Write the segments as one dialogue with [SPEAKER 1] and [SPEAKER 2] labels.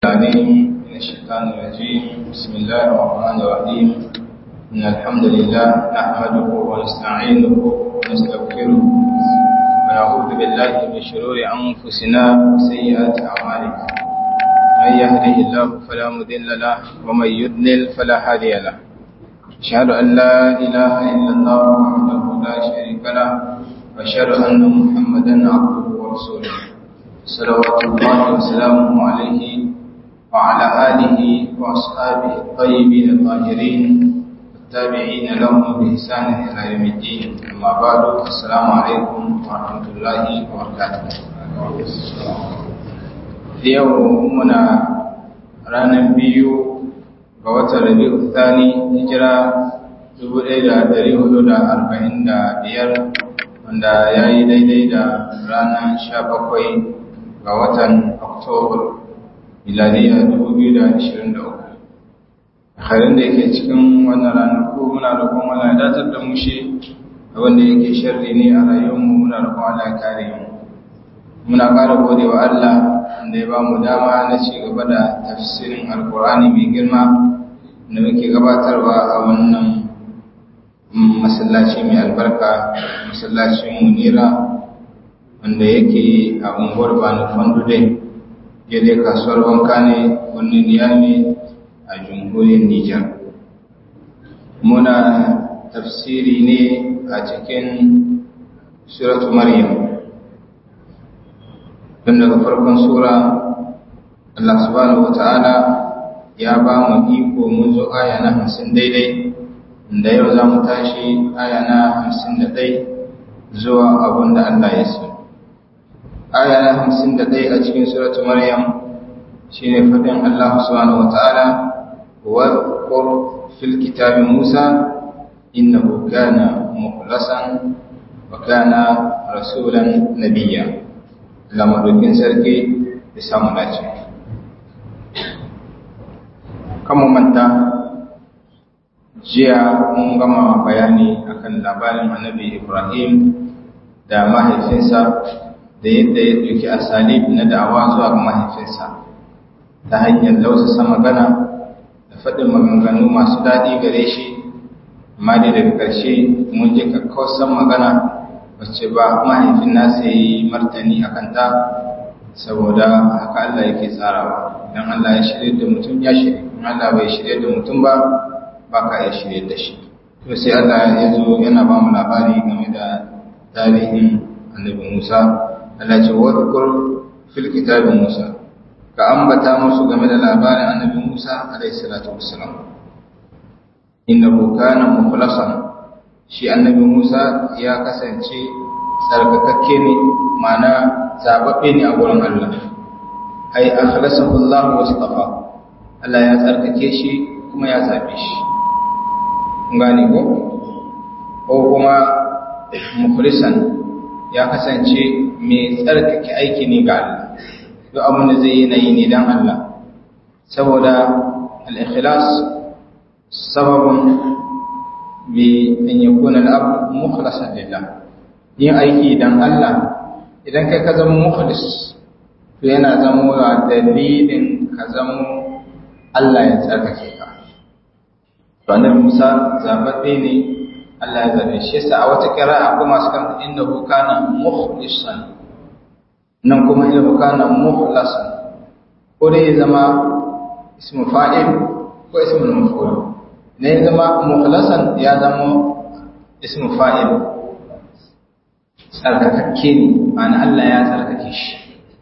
[SPEAKER 1] العليم من الشيطان الرجيم بسم الله الرحمن الرحيم إن الحمد لله نحمده ونستعينه ونستغفره ونعوذ بالله من شرور أنفسنا وسيئات أعمالنا من يهده الله فلا مضل له ومن يضلل فلا هادي له أشهد أن لا إله إلا الله وحده لا شريك له وأشهد أن محمدا عبده ورسوله صلوات الله وسلامه عليه وعلى آله وأصحابه الطيبين الطاهرين والتابعين لهم بإحسان إلى يوم الدين أما بعد السلام عليكم ورحمة الله وبركاته اليوم منا رانا بيو ga watan Rabi'u Thani hijira 1445 wanda ya yi daidai da ranar 17 ga watan Oktoba miladiya 2023 harin da yake cikin wannan ranaku muna roƙon Allah ya datar da mu shi wanda yake sharri ne a rayuwarmu muna roƙon Allah ya kare mu muna ƙara gode wa Allah da ya ba mu dama na ci gaba da tafsirin alkur'ani mai girma da muke gabatarwa a wannan masallaci mai albarka masallacin munira wanda yake a unguwar bani fandudai daidai kasuwar wanka ne wani niyami a jamhuriyar Nijar. Muna tafsiri ne a cikin suratu Maryam. Tun daga farkon sura, Allah subhanahu wa ta'ala ya ba mu iko mun zo aya na hamsin daidai, da yau za mu tashi aya na hamsin da ɗai zuwa abin da Allah ya so. aya na hamsin da ɗaya a cikin suratu maryam shi ne faɗin Allah subhanahu wa ta'ala wa ƙur fil kitabin musa innahu kana mukhlasan wa kana rasulan nabiyya lamadokin sarki da samu dace kama manta jiya mun gama bayani akan labarin annabi ibrahim da mahaifinsa da yadda ya ɗauki asalib na da'awa zuwa ga mahaifinsa ta hanyar lausasa magana da faɗin maganganu masu daɗi gare shi amma da daga ƙarshe mun ji kakkausan magana wacce ba mahaifin nasa ya yi martani a kanta saboda haka Allah yake tsarawa idan Allah ya shirya da mutum ya shirya in Allah bai shirya da mutum ba ba ka ya shirya da shi to sai Allah ya zo yana ba mu labari game da tarihin annabi Musa Allah ce wadkur fil kitabin Musa ka ambata musu game da labarin annabi Musa alayhi salatu wassalam innahu kana mukhlasan shi annabi Musa ya kasance tsarkakakke ne mana zababbe ne a gurin Allah ai akhlasahu Allah wa istafa Allah ya tsarkake shi kuma ya zabe shi gane ko ko kuma mukhlisan ya kasance mai tsarkake aiki ne ga Allah duk abin da zai yi na yi ne don Allah saboda al-ikhlas sababin bi an yakuna al-abd mukhlasan lillah yin aiki don Allah idan kai ka zama mukhlis to yana zama dalilin ka zama Allah ya tsarkake ka to annabi Musa zababbe ne Allah ya zabe shi yasa a wata kira'a akwai masu kanta innahu kana mukhlisan nan kuma innahu kana mukhlasan ko dai ya zama ismu fa'il ko ismu maf'ul ne ya zama mukhlasan ya zama ismu fa'il tsarkakakke ne ma'ana Allah ya tsarkake shi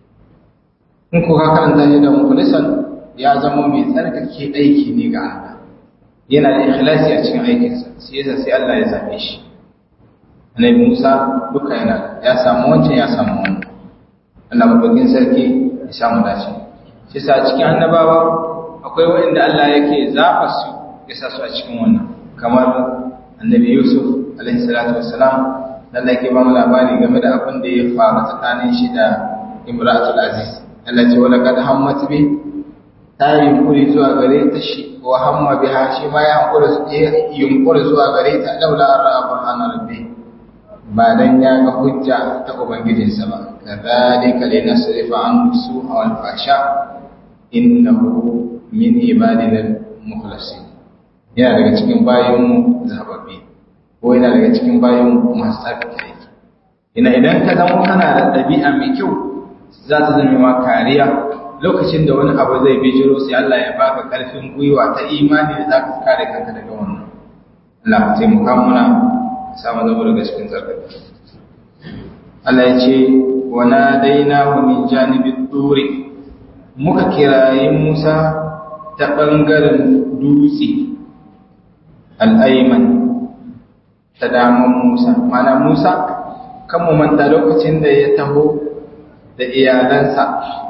[SPEAKER 1] in ko ka karanta shi da mukhlisan ya zama mai tsarkake aiki ne ga Allah yana da ikhlasi a cikin aikinsa sai yasa sai Allah ya zabe shi annabi Musa duka yana ya samu wancan ya samu wannan Allah madaukin sarki ya samu dace shi sa cikin annabawa akwai wanda Allah yake zaba su ya sa su a cikin wannan kamar annabi Yusuf alaihi salatu wassalam Allah yake ba mu labari game da abin da ya faru tsakanin shi da Imratul Aziz Allah ce wala kad hammat bi ta yi yunkuri zuwa gare ta shi wa hamma biha shi ma ya yunkuri zuwa gare ta laula an ra'a burhana rabbi ba dan ya ga hujja ta ubangijinsa ba kadhalika linasrifa an su'a wal fasha innahu min ibadina mukhlasin yana daga cikin bayanmu zababbi ko yana daga cikin bayanmu masu tsarkake ina idan ka zama kana da ɗabi'a mai kyau za ta zama ma kariya lokacin da wani abu zai bijiro sai Allah ya baka ƙarfin gwiwa ta imani da za ka kare kanka daga wannan Allah ka taimaka muna samu zama daga cikin tsarkake Allah ya ce wa nadainahu min janibid turi muka kirayi Musa ta ɓangaren dutse al'aiman ta daman Musa. Mana Musa, kan mu manta lokacin da ya taho da iyalansa,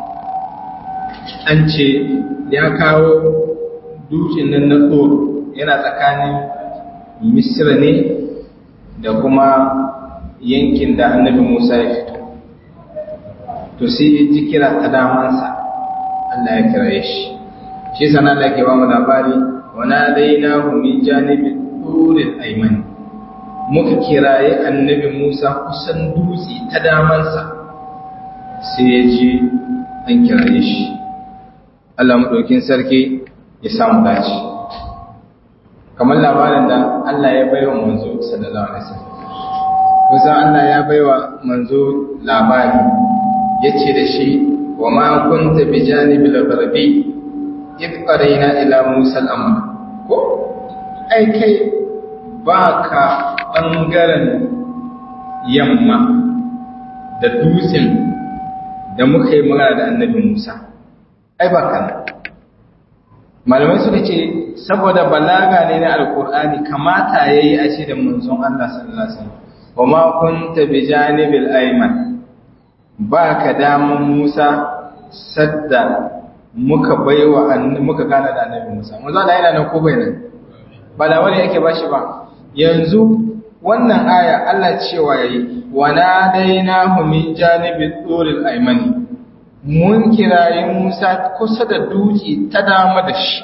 [SPEAKER 1] an ce ya kawo dutsen nan na tsoro yana tsakanin Misira ne da kuma yankin da annabi Musa ya fito. To sai ji kira ta damansa, Allah ya kira shi. shi sana da ke ba mu labari wana daina min janibin turin aiman muka kiraye annabi musa kusan dutse ta damansa sai ya ji an kiraye shi allah maɗaukin sarki ya samu dace kamar labarin da allah ya baiwa manzo sallallahu alaihi wasallam kusan allah ya baiwa manzo labari ya ce da shi wa ma kunta bi janibil gharbi idh qarayna ila Musa al-amr ko ai kai baka bangaren yamma da dutsen da muka yi magana da annabi Musa ai baka nan malamai suka ce saboda balaga ne na alkur'ani kamata yayi a ce da manzon Allah sallallahu alaihi wasallam wa ma kunta bi janibil ayman baka daman Musa sadda muka baiwa muka gana da annabi Musa manzo Allah yana nan ko bai nan ba da wani yake bashi ba yanzu wannan aya Allah cewa yayi wa nadainahu min janibi turil aymani mun kirayi Musa kusa da duki ta dama da shi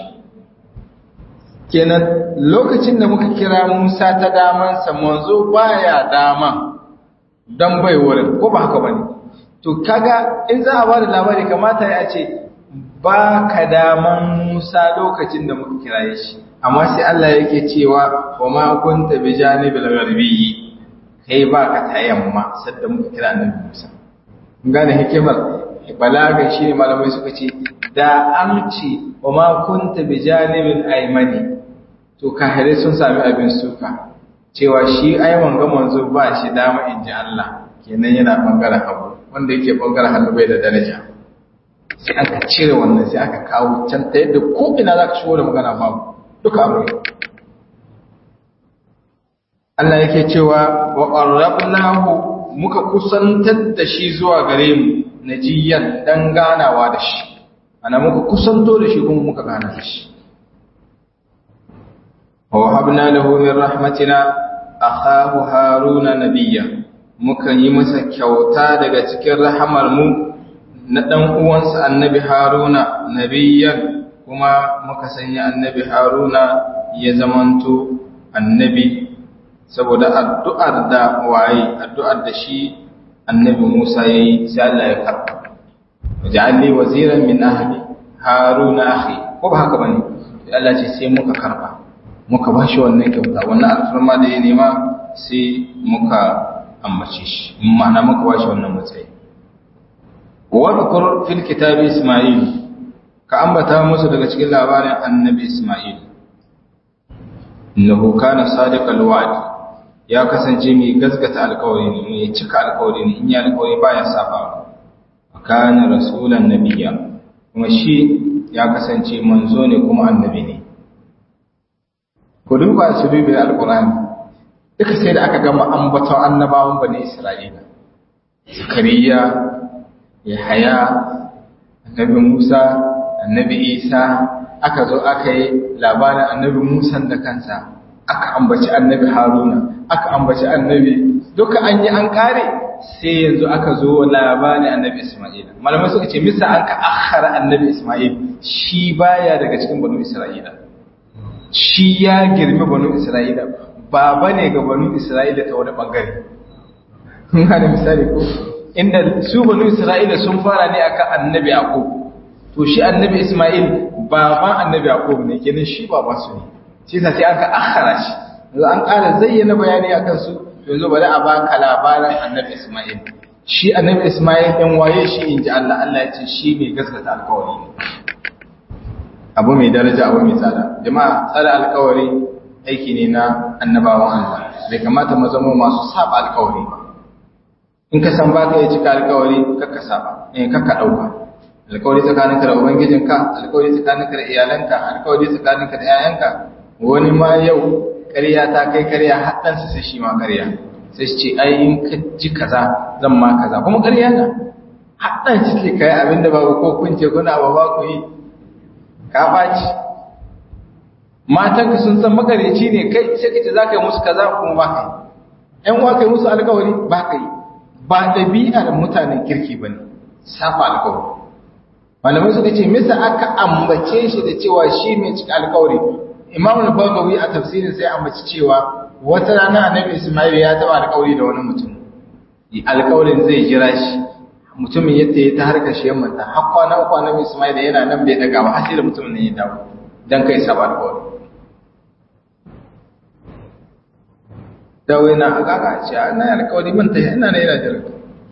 [SPEAKER 1] kenan lokacin da muka kira Musa ta damansa manzo baya dama dan bai wurin ko ba haka bane to kaga in za a ba da labari kamata ya ce ba ka daman Musa lokacin da muka kiraye shi amma sai Allah yake cewa wa ma kunta bi janibil gharbiyyi kai ba ka ta yamma sadda muka kira annabi Musa kun gane hikimar balaga shi ne malamai suka ce da an ce wa ma kunta bi janibil aymani to kahire sun sami abin suka cewa shi ai wanga manzo ba shi dama in ji Allah kenan yana bangaren hagu wanda yake bangaren hannu bai da daraja sai aka cire wannan sai aka kawo can ta yadda ko ina za ka shigo da magana babu duka abu ne Allah yake cewa wa qarrabnahu muka kusantar da shi zuwa gare mu najiyan dan ganawa da shi ana muka kusanto da shi kuma muka gana da shi wa habna lahu min rahmatina akhahu haruna nabiyya muka yi masa kyauta daga cikin rahamar mu na ɗan uwansa annabi haruna nabiyyan kuma muka sanya annabi haruna ya zamanto annabi saboda addu'ar da waye addu'ar da shi annabi musa ya yi sai Allah ya karɓa waja'alli waziran min ahli haruna akhi ko ba haka bane sai Allah ce sai muka karɓa muka ba shi wannan kyauta wannan alfarma da ya nema sai muka ambace shi ma'ana muka ba shi wannan matsayi wadkur fil kitabi isma'il ka ambata musu daga cikin labarin annabi isma'il innahu kana sadiqal wa'd ya kasance mai gaskata alƙawari ne mai cika alƙawari ne in ya alƙawari baya saba kana rasulan nabiyya kuma shi ya kasance manzo ne kuma annabi ne ku duba su dubi alƙur'ani duka sai da aka gama ambaton annabawan bani isra'ila zakariya Yahaya, annabi Musa, annabi Isa, aka zo aka yi labarin annabi Musa da kansa, aka ambaci annabi Haruna, aka ambaci annabi, duka an yi an kare sai yanzu aka zo labarin annabi Ismaila. Malamai suka ce, misa an ka akhara annabi Ismail, shi baya daga cikin banu Isra'ila. Shi ya girmi banu Isra'ila, baba ne ga banu Isra'ila ta wani bangare. Kun gane misali ko? inda su banu Isra'ila sun fara ne akan annabi Yaqub to shi annabi Ismail baban annabi Yaqub ne kenan shi baban su ne shi yasa sai aka akhara shi yanzu an ƙara zayyana bayani akan su yanzu bari a baka labarin annabi Ismail shi annabi Ismail ɗan waye shi inji Allah Allah ya ce shi mai gaskata alƙawari ne abu mai daraja abu mai tsada jama'a tsada alƙawari aiki ne na annabawan Allah bai kamata mu zama masu saba alƙawari ba in ka san baka ya cika alƙawari kakka saba eh kakka dauka alƙawari tsakaninka da ubangijinka alƙawari tsakaninka da iyalanka alƙawari tsakaninka da 'ya'yanka wani ma yau ƙarya ta kai ƙarya haɗansa sai shi ma ƙarya sai ce ai in ka ji kaza zan ma kaza kuma ƙarya na haɗan shi ke kai abinda babu ko kun ce kuna ba ba ku yi ka ɓaci matanka sun san makareci ne kai sai ka ce za ka yi musu kaza kuma ba ka yi ‘yan uwa ka yi musu alkawari ba ka yi ba ɗabi'ar mutanen kirki ba ne safa alkawari malamai suka ce misa aka ambace shi da cewa shi mai cika alkawari imam al-bagawi a tafsirin sai ambaci cewa wata rana annabi ismail ya taba alkawari da wani mutum alkawarin zai jira shi mutumin yadda ya ta harkar shi yamma ta har kwana uku annabi ismail yana nan bai daga ba har sai da mutumin nan ya dawo dan kai saba alkawari dawo yana kaka ce na alkawari ban ta ina ne yana jira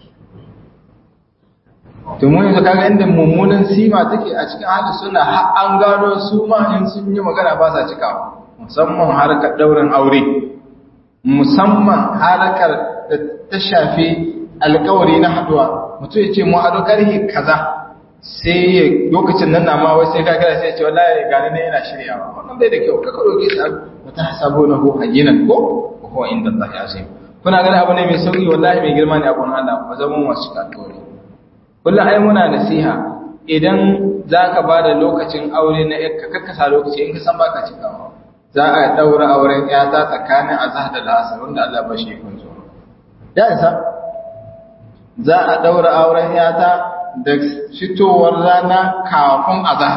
[SPEAKER 1] to mun yanzu kaga inda mummunan sima take a cikin hali suna har an gano su ma in sun yi magana ba sa cikawa musamman harkar daurin aure musamman harkar da ta shafi alkawari na haduwa mutum ya ce mu haɗu karhi kaza sai ya lokacin nan na ma wai sai ka kira sai ya ce wallahi gani ne yana shiryawa wannan bai da kyau kaka roke shi wata hasabo na ko hayyinan ko ko inda Allah ya sai kuna ganin abu ne mai sauki wallahi mai girma ne abun Allah ba zama masu alkawari kullum ai muna nasiha idan za ka ba da lokacin aure na yakka kakkasa lokaci in ka san baka cikawa za a daura auren yata tsakanin azhar da la'asar wanda Allah ba shi kun zo ya isa za a daura auren yata da fitowar rana kafin azhar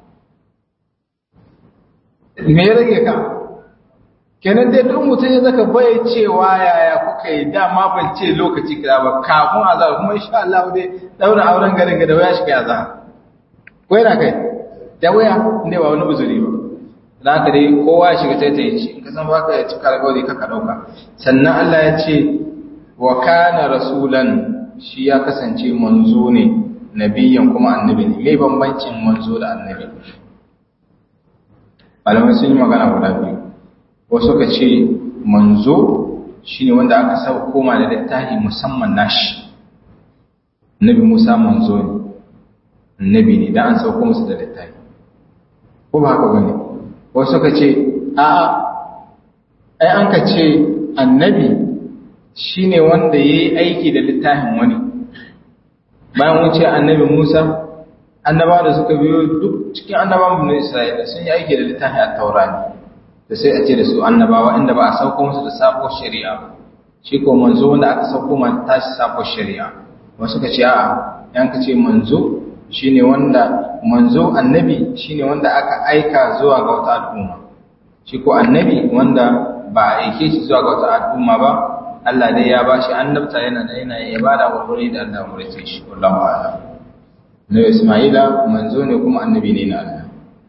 [SPEAKER 1] me ya rage ka kenan dai duk mutum ya zaka bai cewa yaya kuka yi dama ban ce lokaci kaza ba kafin azhar kuma insha Allah dai daura auren garin ga da waya shi kai azhar ko yana kai da waya inda ba wani uzuri ba dan haka dai kowa ya shiga sai ta yi shi in ka san baka ya cika alƙawari ka ka dauka sannan Allah ya ce wa kana rasulan shi ya kasance manzo ne nabiyan kuma annabi ne me bambancin manzo da annabi malamai sun yi magana guda biyu wasu ka ce manzo shine wanda aka saba koma da littafi musamman nashi nabi musa manzo ne nabi ne dan an sauko musu da littafi ko ba haka bane wasu ka ce a'a ai an ka ce annabi shine wanda yayi aiki da littafin wani bayan mun ce annabi musa annabawa da suka biyo duk cikin annabawan bani isra'ila sun yi aiki da littafin at-taurani da sai a ce da su annabawa inda ba a sauko musu da sabuwar shari'a shi ko manzo wanda aka sauko ma tashi sabuwar shari'a wasu ka ce a'a yan ka ce manzo shine wanda manzo annabi shine wanda aka aika zuwa ga wata al'umma shi ko annabi wanda ba a aike shi zuwa ga wata al'umma ba Allah dai ya bashi annabta yana da yana ya bada wurwuri da Allah murace shi wallahu a'lam Nabi Isma'ila manzo ne kuma annabi ne na Allah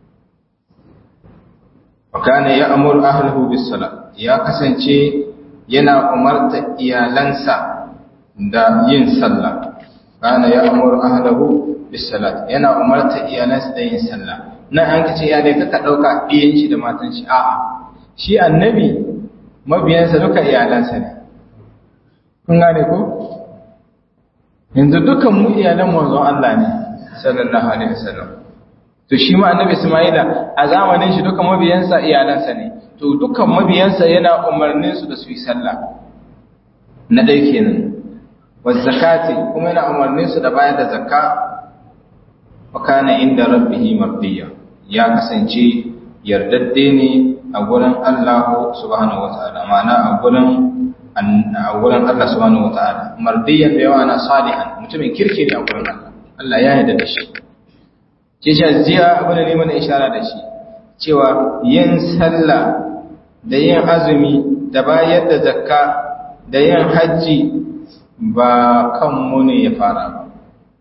[SPEAKER 1] wakana ya amur ahlihu bis sala ya kasance yana umarta iyalansa da yin sallah kana ya amur ahlihu bis salat yana umarta iyalansa da yin sallah nan an kace ya dai kaka dauka iyan shi da matan shi a'a shi annabi mabiyansa duka iyalansa ne kun gane ko yanzu dukan mu iyalan manzon Allah ne sallallahu alaihi wasallam to shi ma annabi Isma'ila a zamanin shi duka mabiyansa iyalansa ne to dukan mabiyansa yana umarnin su da su yi sallah na dai kenan wa zakati kuma yana umarnin su da bayar da zakka wa kana inda rabbih mardiya ya kasance yardadde ne a gurin Allah subhanahu wataala ma'ana a gurin a gurin Allah subhanahu wataala mardiyan da yawa na salihan mutumin kirki ne a gurin Allah Allah ya yarda da shi ke jiya abin da ne mana ishara da shi cewa yin sallah da yin azumi da bayar da zakka da yin hajji ba kanmu ne ya fara ba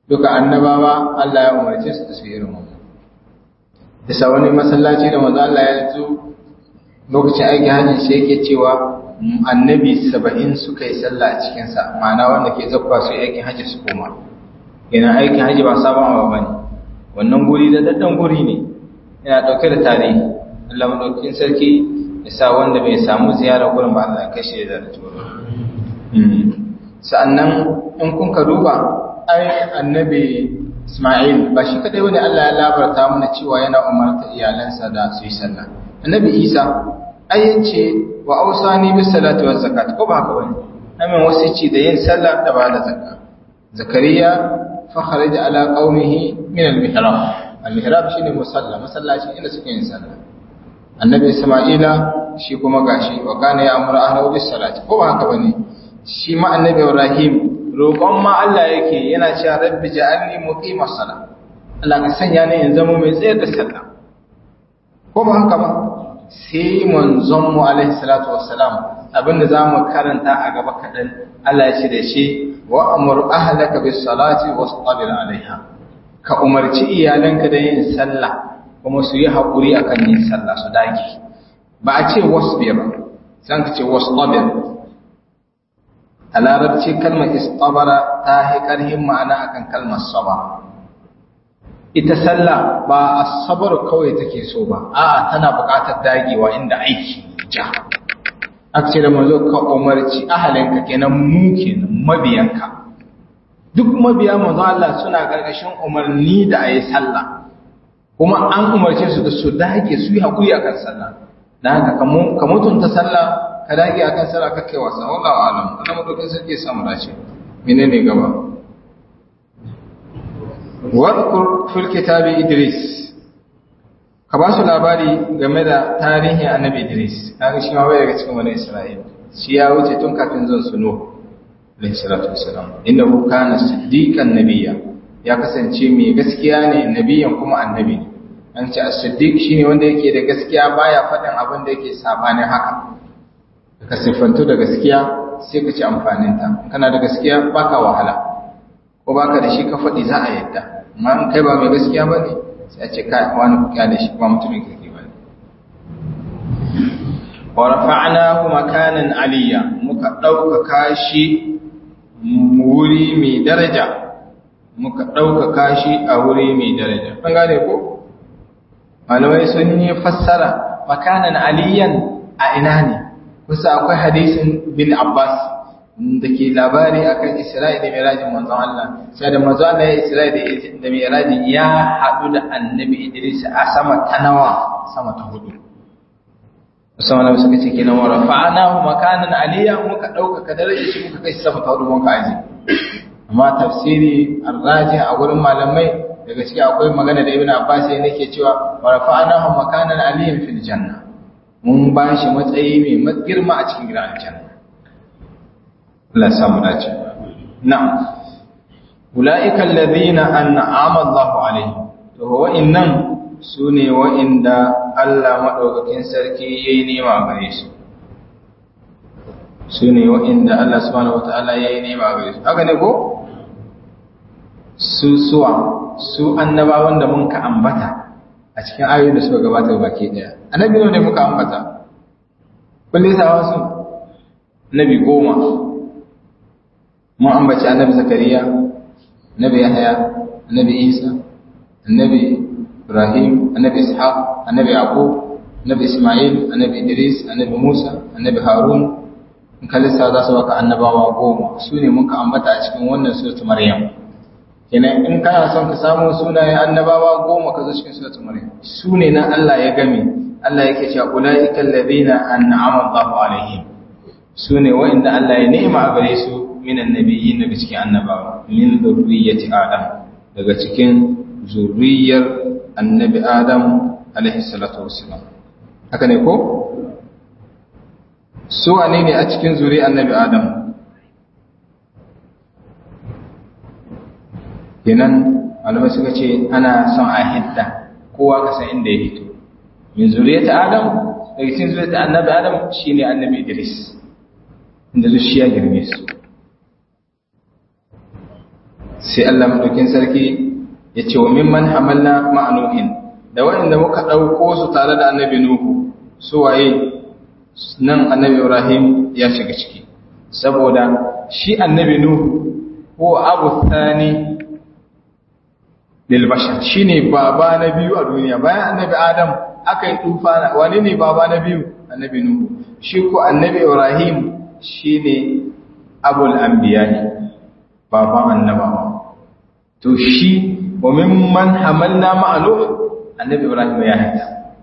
[SPEAKER 1] duka annabawa Allah ya umarce su da su irin wannan bisa wani masallaci da manzo Allah ya zo lokacin aiki hajji sai yake cewa annabi saba'in suka yi sallah a cikinsa ma'ana wanda ke zakwa su aikin hajji su koma yana aikin hajji ba sabon abu ba ne wannan guri da daddan guri ne yana ɗauke da tarihi Allah maɗaukin sarki ya sa wanda bai samu ziyara gurin ba Allah kashe da tsoro sa'annan in kun ka duba ai annabi Ismail ba shi kadai wani Allah ya labarta mana cewa yana umarta iyalansa da su yi sallah annabi Isa ai yace wa ausani bis salati waz zakat ko ba haka bane amin wasici da yin sallah da ba da zakka zakariya fa kharaja ala qaumihi min al mihrab al mihrab shine musalla masallaci inda suke yin sallah annabi isma'ila shi kuma gashi wa kana ya amura ahlahu bis salati ko ba haka bane shi ma annabi ibrahim roƙon ma Allah yake yana cewa rabbi ja'alni muqimas sala Allah ka sanya ni in zama mai tsayar da sallah ko ba haka ba sai manzon mu alaihi salatu wassalam abinda zamu karanta a gaba kadan Allah ya ce da shi wa amur ahlaka bis salati wastabir alaiha ka umarci iyalanka da yin sallah kuma su yi hakuri akan yin sallah su dage ba a ce wasbir san ka ce wastabir a larabci kalmar istabara ta yi karhin ma'ana akan kalmar saba ita sallah ba asabar kawai take so ba a'a tana buƙatar dagewa inda aiki ja aka ce da mazo ka umarci ahalinka kenan mu kenan mabiyanka duk mabiya manzo Allah suna gargashin umarni da ayi sallah kuma an umarce su da su dage su yi hakuri akan sallah dan haka ka mutunta sallah ka dage akan sallah ka kai wasa wallahu alam Allah madaukin sarki ya samu dace menene gaba wadkur fil kitabi idris ka ba su labari game da tarihin annabi idris kaga shi ma bai daga cikin wani isra'ila shi ya wuce tun kafin zan su nuh alayhi salatu wassalam innahu kana siddiqan nabiyya ya kasance mai gaskiya ne nabiyan kuma annabi ne an ce as-siddiq shine wanda yake da gaskiya baya faɗin abin da yake sabanin haka ka siffantu da gaskiya sai ka ci amfanin ta kana da gaskiya baka wahala ko baka da shi ka faɗi za a yadda amma in kai ba mai gaskiya ba ne sai a ce kai wani kuka da shi ba mutumin kake ba ne wa rafa'nahu makanan aliyya muka ɗaukaka shi wuri mai daraja muka ɗaukaka shi a wuri mai daraja an gane ko malamai sun yi fassara makanan aliyan a ina ne kusa akwai hadisin bin abbas da ke labari akan Isra'i da Mirajin manzon Allah sai da manzon Allah ya Isra'i da Mirajin ya haɗu da Annabi Idris a sama ta nawa sama ta hudu Musamman Nabi suka ce kenan wa rafa'nahu makanan aliyya muka dauka darajar shi muka kai sama ta hudu muka aje amma tafsiri arraji a gurin malamai daga ciki akwai magana da Ibn Abbas ya nake cewa wa rafa'nahu makanan aliyyan fil janna mun ba shi matsayi mai girma a cikin gidan aljanna Allah samu dace. Na'am. Ulaika alladhina an'ama Allahu alaihim. To wa'innan sune wa'inda Allah madaukakin sarki yayi nema gare su. Sune wa'inda Allah subhanahu wataala yayi nema gare su. Haka ne ko? Su suwa su annabawan da mun ka ambata a cikin ayoyin da suka gabata baki daya. Annabi ne muka ambata. Kullum sa wasu nabi goma mun ambaci annabi zakariya annabi yahya annabi isa annabi ibrahim annabi ishaq annabi yaqub annabi isma'il annabi idris annabi musa annabi harun in ka lissa za su baka annabawa goma su ne muka ambata a cikin wannan suratul maryam kenan in kana son ka samu sunayen annabawa goma ka zo cikin suratul maryam su ne nan Allah ya game Allah yake cewa ulaika alladhina an'ama Allahu alaihim su ne wa'inda Allah ya ni'ima a gare su minan nabiyyin daga cikin annabawa min zurriyyati adam daga cikin zurriyar annabi adam alaihi salatu wassalam haka ne ko su wane ne a cikin zuri annabi adam kenan malamai suka ce ana son a hidda kowa ka san inda ya hito min zuriyata adam daga cikin zuriyata annabi adam shine annabi idris inda zuciya girme su sai Allah madaukin sarki ya ce wa mimman hamalna ma'anuhin da waɗanda muka ɗauko su tare da annabi nuhu su waye nan annabi ibrahim ya shiga ciki saboda shi annabi nuhu ko abu thani lil bashar shine baba na biyu a duniya bayan annabi adam aka yi tufana wani ne baba na biyu annabi nuhu shi ko annabi ibrahim shine abul anbiya baban annabawa to shi wa mimman hamalna ma'alu annabi ibrahim ya hada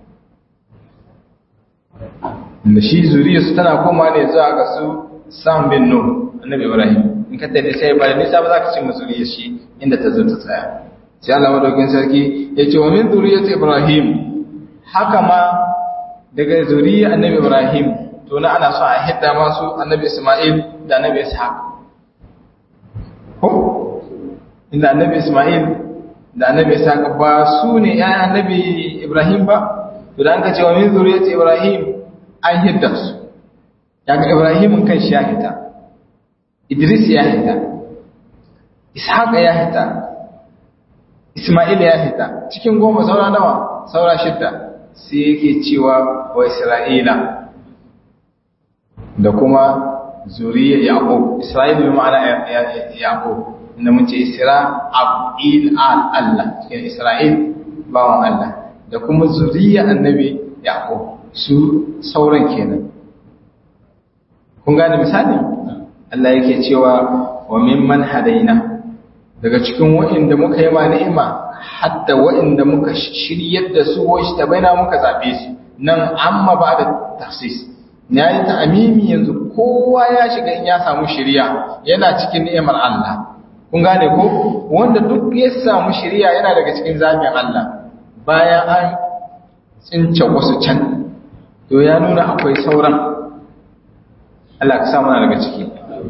[SPEAKER 1] da shi zuriyarsu tana koma ne zuwa ga su sam bin nuh annabi ibrahim in ka tafi sai ba da nisa ba za ka ce zuriyar shi inda ta zo ta tsaya sai Allah madaukin sarki ya ce wa min zuriyati ibrahim haka ma daga zuriyar annabi ibrahim to na ana so a hidda masu annabi isma'il da annabi ishaq ko inda annabi isma'il da annabi ishaq ba su ne ƴaƴan annabi ibrahim ba to da an ka ce wa min zuriyati ibrahim an hidda su yaga ibrahim kan shi ya hita idris ya hita ishaq ya hita isma'il ya hita cikin goma saura nawa saura shidda sai yake cewa wa isra'ila da kuma zuriyar yaqub isra'il bi ma'ana yaqub inda mun ce isra abdil al allah cikin isra'il bawan allah da kuma zuriyar annabi yaqub su sauran kenan kun gane misali Allah yake cewa wa mimman hadaina daga cikin wa'inda muka yi ma ni'ima hatta wa'inda muka shiryar da su wa baina muka zabe su nan amma ba da tafsis ya yi ta amimi yanzu kowa ya shiga in ya samu shirya yana cikin ni'imar Allah kun gane ko wanda duk ya samu shirya yana daga cikin zaɓin Allah bayan an tsince wasu can to ya nuna akwai sauran Allah ka samu daga ciki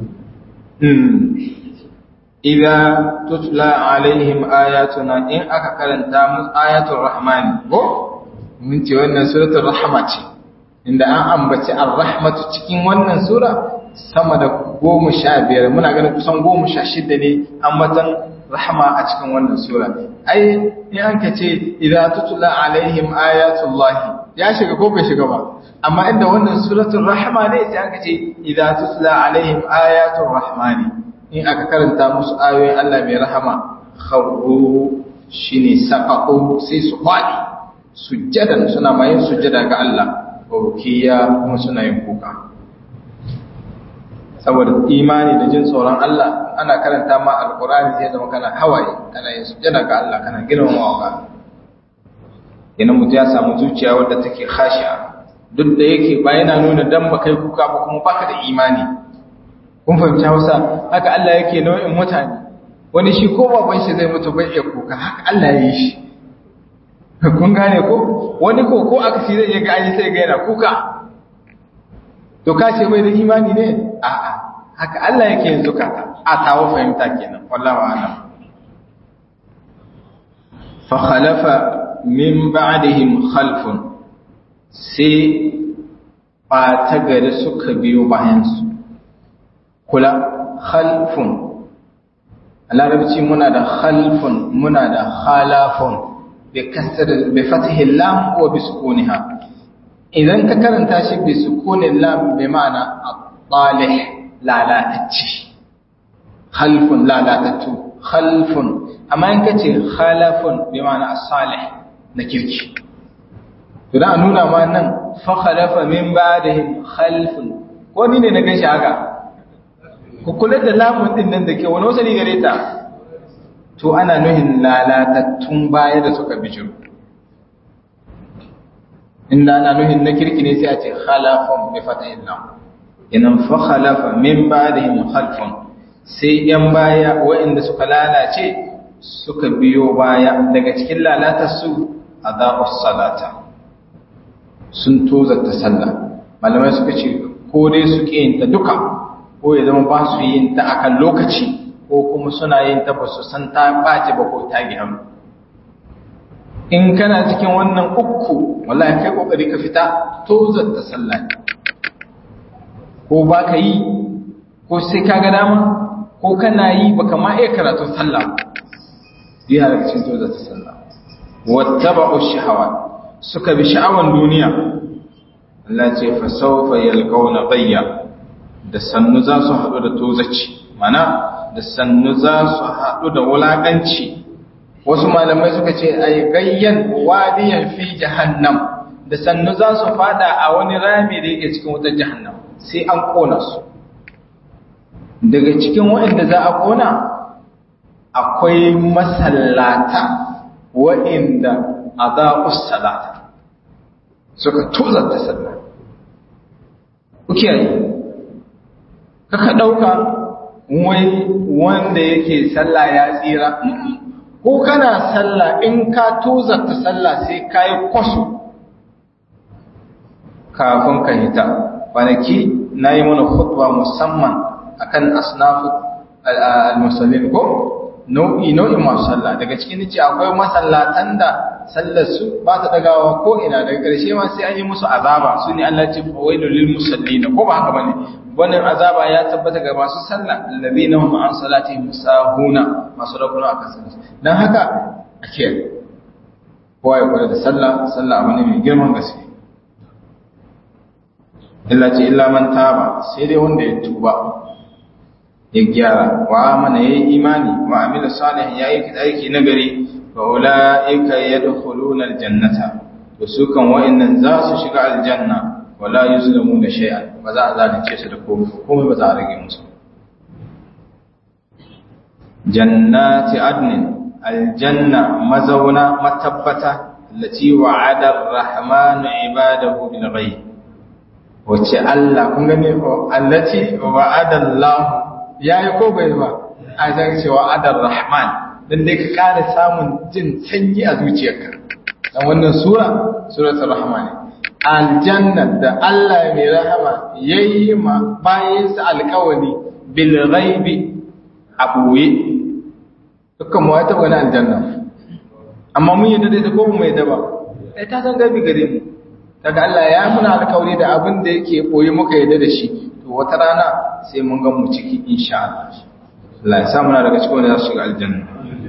[SPEAKER 1] idza tutla alaihim ayatuna in aka karanta musu ayatul rahmani ko mun ce wannan suratul rahma ce inda an ambaci ar-rahmatu cikin wannan sura sama da goma sha biyar muna ganin kusan goma sha shida ne ambatan rahma a cikin wannan sura ai in an ka ce idza tutla alaihim ayatullahi ya shiga ko bai shiga ba amma inda wannan suratul rahma ne sai aka ce idza tutla alaihim ayatul rahmani in aka karanta musu ayoyin Allah mai rahama kharru shine saqaqu sai su fadi sujjadan suna mayin sujjada ga Allah rukiya kuma suna yin kuka saboda imani da jin tsoron Allah ana karanta ma alqur'ani sai zama kana hawaye kana yin sujjada ga Allah kana girmamawa ga idan mutum ya samu zuciya wadda take khashi'a duk da yake ba yana nuna dan ba kai kuka ba kuma baka da imani kun fahimci Hausa haka Allah yake nau'in mutane wani shi ko baban shi zai mutu bai iya kuka haka Allah ya yi shi kun gane ko wani ko ko aka shi zai iya ga sai ga yana kuka to ka ce bai da imani ne a'a haka Allah yake yin zukata a tawo fahimta kenan wallahi a'lam fa khalafa min ba'dihim khalfun sai ba ta gari suka biyo bayansu kula khalfun a larabci muna da khalfun muna da khalafun bi fatihin lam ko bi sukuniha idan ka karanta shi bi sukunin lam bi ma'ana at-talih lalatacci khalfun lalatattu khalfun amma in kace khalafun bi ma'ana as-salih na kirki to da nuna ma nan fa khalafa min ba'dihim khalfun ko ni ne na gashi haka ku kula da lamun din nan da ke wani wasali gare ta to ana nuhin lalatattun baya da suka bijiro inda ana nuhin na kirki ne sai a ce khalafun bi fatahin lam inan fa khalafa min ba'dihim khalfun sai yan baya waɗanda suka lalace suka biyo baya daga cikin lalatar su adabus salata sun tozarta sallah malamai suka ce ko dai su yin ta duka ko ya zama ba su yin ta akan lokaci ko kuma suna yin ta ba su san ta ɓace ba ko ta gyaru in kana cikin wannan uku wallahi kai kokari ka fita tozarta sallah ko ba ka yi ko sai ka ga dama ko ko kana yi baka ma iya karatun sallah biya daga cikin toza ta sallah wattaba'u shahawat suka bi sha'awan duniya Allah ce fa sawfa yalqawna bayya da sannu za su haɗu da tozaci mana da sannu za su haɗu da wulaƙanci wasu malamai suka ce ay gayyan wadiyan fi jahannam da sannu za su fada a wani rami da yake cikin wutar jahannam sai an kona su daga cikin waɗanda za a kona akwai masallata waɗanda a za'us salata suka tuzarta sallah kuke yi kaka ɗauka wai wanda yake sallah ya tsira ko kana sallah in ka tuzarta sallah sai ka yi kwaso kafin ka hita kwanaki na yi mana khutba musamman akan asnafu al-musallin ko nau'i nau'in masu sallah daga cikin ce akwai masallatan da sallar su ba ta dagawa ko ina daga ƙarshe ma sai an yi musu azaba su ne Allah ce fawailul lil musallin ko ba haka bane wannan azaba ya tabbata ga masu sallah alladhina hum an salatihim sahuna masu rakuna akan sallah dan haka ake kowa ya kula da sallah sallah abu ne mai girman gaske illa ce illa man taba sai dai wanda ya tuba ya gyara wa amana yayi imani wa amila salih yayi aiki nagari fa ulaika yadkhuluna aljannata to su kan wa'annan za su shiga aljanna wala yuzlamuna shay'an ba za a zalunce su da komai komai ba za a rage musu jannati adnin aljanna mazauna matabbata allati wa'ada ar-rahmanu ibadahu bil ghaib wace Allah kun gane ko allati wa'ada Allah yayi ko bai ba a zan cewa adar rahman dan dai ka kara samun jin sanyi a zuciyarka dan wannan sura suratul rahman aljanna da Allah mai rahama yayi ma bayin sa alƙawari bil ghaibi abuye dukkan mu ta wani aljanna amma mun yi da ko mu mai daba eh ta san gabi gare mu daga Allah ya muna alƙawari da abin da yake boye muka yadda da shi to wata rana sai mun ga mu ciki insha Allah Allah ya sa muna daga cikin wanda za su shiga aljanna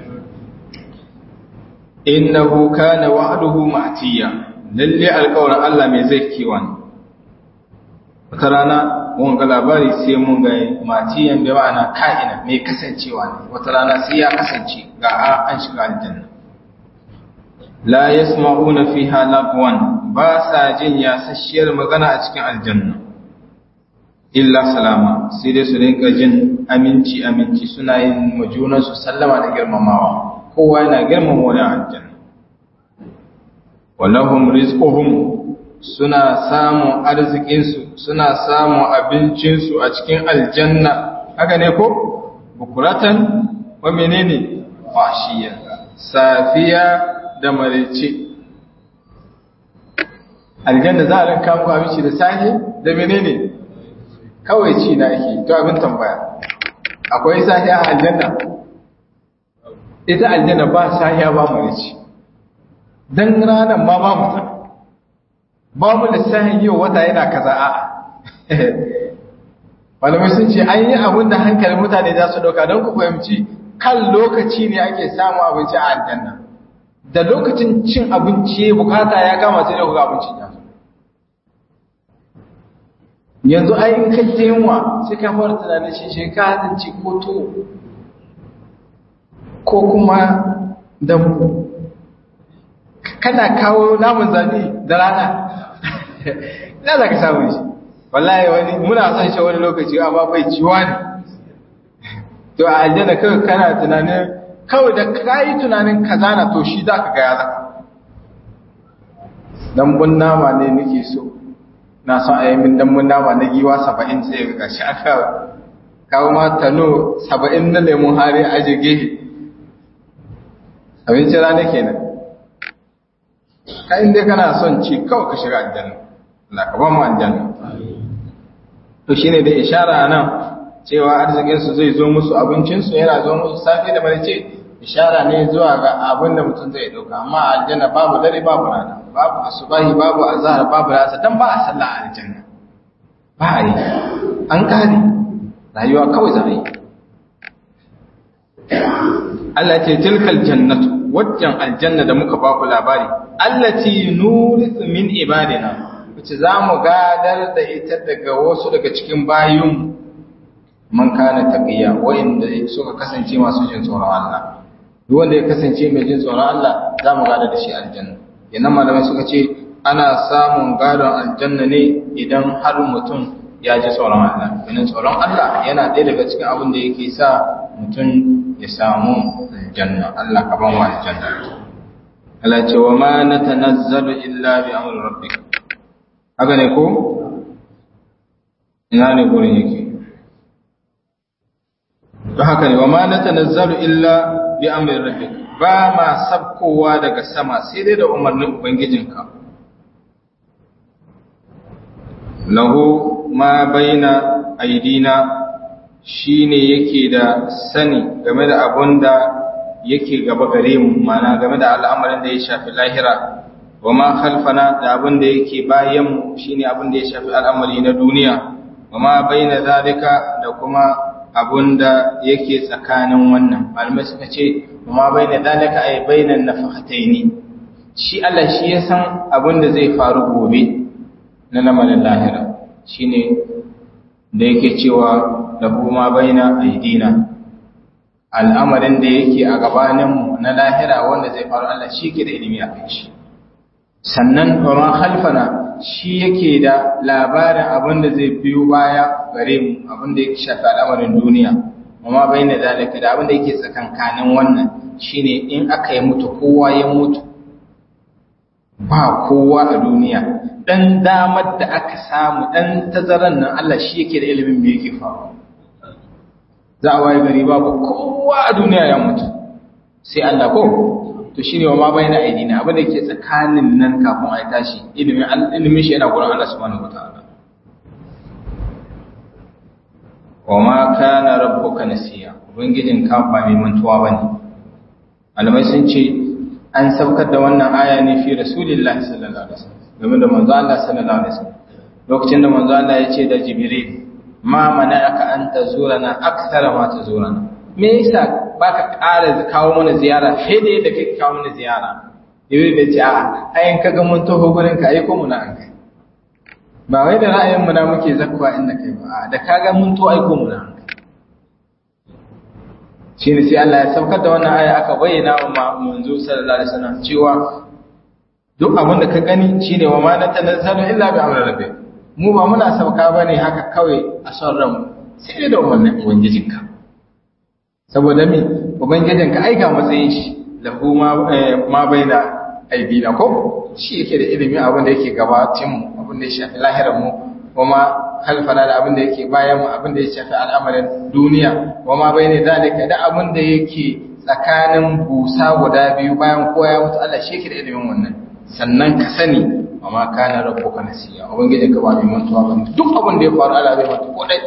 [SPEAKER 1] innahu kana wa'duhu ma'tiya lalle alƙawarin Allah mai zai kiwa ne wata rana mun ga labari sai mun ga matiyan da ma'ana ka'ina mai kasancewa ne wata rana sai ya kasance ga an shiga aljanna la yasma'una fiha lagwan ba sa jin yasasshiyar magana a cikin aljanna illa salama sai dai su rinka jin aminci aminci suna yin majunan su sallama da girmamawa kowa yana girmama wani aljanna walahum rizquhum suna samun arzikinsu suna samun abincinsu a cikin aljanna haka ne ko bukuratan wa menene fashiya safiya da marice aljanna za a rinka muku abinci da safe da menene kawai ci na ake to abin tambaya akwai safiya a aljanna ita aljanna ba safiya ba marice dan ranar ma ba mutum babu lissafin yau wata yana kaza a malamai sun ce an yi abin da hankalin mutane za su ɗauka don ku fahimci kan lokaci ne ake samun abinci a aljanna da lokacin cin abinci bukata ya kama sai da kuka abincin ya yanzu ai in kai ta yunwa sai ka fara tunanin shi shi ka hatinci ko to ko kuma dambu kana kawo namun zabi da rana ina za ka samu shi wallahi wani muna son shi wani lokaci amma bai ciwa ne to a aljanna kawai kana tunanin kawai da kayi tunanin kaza na to shi za ka gaya zaka dambun nama ne nake so na son a yi min dambun nama na giwa saba'in sai ga gashi aka kawo ma tano saba'in na lemun hari a jirge abinci rana kenan ka inda kana son ci kawai ka shiga aljanna Allah ka ba mu aljanna to shine da ishara nan cewa arzikin su zai zo musu abincin su yana zo musu safi da marice ishara ne zuwa ga abin da mutum zai dauka amma aljanna babu dare babu rana babu asubahi babu azhar babu rasa dan ba a sallah a aljanna ba a yi an kare rayuwa kawai za a yi Allah ce tilkal jannatu wajjan aljanna da muka ba ku labari allati nurithu min ibadina wace zamu gadar da ita daga wasu daga cikin bayun man kana taqiya wanda suka kasance masu jin tsoron Allah duk wanda ya kasance mai jin tsoron Allah zamu gadar da shi aljanna yana malamai suka ce ana samun gadon aljanna ne idan har mutum ya ji tsoron Allah domin tsoron Allah yana ɗaya daga cikin abin da yake sa mutum ya samu aljanna Allah ka ban wa aljanna Allah ce wa ma natanazzalu illa bi amri rabbik haka ne ko ina ne gurin yake to haka ne wa ma natanazzalu illa bi amri rabbik ba ma sabkowa daga sama sai dai da umarnin ubangijinka lahu ma baina aidina shine yake da sani game da abun da yake gaba gare mu mana game da al'amarin da ya shafi lahira wa ma khalfana da abun da yake bayan mu shine abun da ya shafi al'amari na duniya wa ma baina zalika da kuma abun da yake tsakanin wannan malamai suka ce wa ma baina zalika ay bainan nafahataini shi Allah shi ya san abun da zai faru gobe na lamarin lahira shine da yake cewa lahu ma baina aidina al'amarin da yake a gabaninmu na lahira wanda zai faru Allah shi ke da ilimi a kai shi sannan ma khalfana shi yake da labarin abin da zai biyo baya gare mu abin da yake shafi al'amarin duniya amma baina zalika da abin da yake tsakankanin wannan shine in aka yi mutu kowa ya mutu ba kowa a duniya dan damar da aka samu dan tazaran nan Allah shi yake da ilimin me yake faru za a waye gari babu kowa a duniya ya mutu sai Allah ko to shine wa ma bayna aidina abin da yake tsakanin nan kafin a tashi ilimin ilimin shi yana gurin Allah subhanahu wataala wa ma kana rabbuka nasiya ubangijin ka ba mai mantuwa bane malamai sun ce an saukar da wannan aya ne fi rasulillahi sallallahu alaihi wasallam game da manzo Allah sallallahu alaihi wasallam lokacin da manzo Allah ya ce da jibril ma mana'aka an tazurana akthara ma tazurana me yasa baka ƙara kawo mana ziyara sai da yadda kake kawo mana ziyara jibril da ce a'a ayin kaga mun taho gurin ka aiko mu na an kai ba wai da ra'ayin mu na muke zakwa inda kai ba da kaga mun to aiko mu na an kai shine sai Allah ya saukar da wannan aya aka bayyana wa manzo sallallahu alaihi wasallam cewa duk abin da ka gani shine wa ma natanazzalu illa bi amri rabbik mu ba muna sauka bane haka kawai a son ran sai da umarnin ubangijinka saboda me ubangijinka aika matsayin shi lahu ma ma baina aidina ko shi yake da ilimi abin da yake gabatin mu abin da ya shafi lahirar mu kuma halfana da abin da yake bayan mu abin da ya shafi al'amarin duniya wama bayne zalika da abin da yake tsakanin busa guda biyu bayan kowa ya mutu Allah shi yake da ilimin wannan sannan ka sani amma kana rabbuka nasiya ubangijin ka ba mai mantuwa ba duk abin da ya faru Allah bai manta ko dai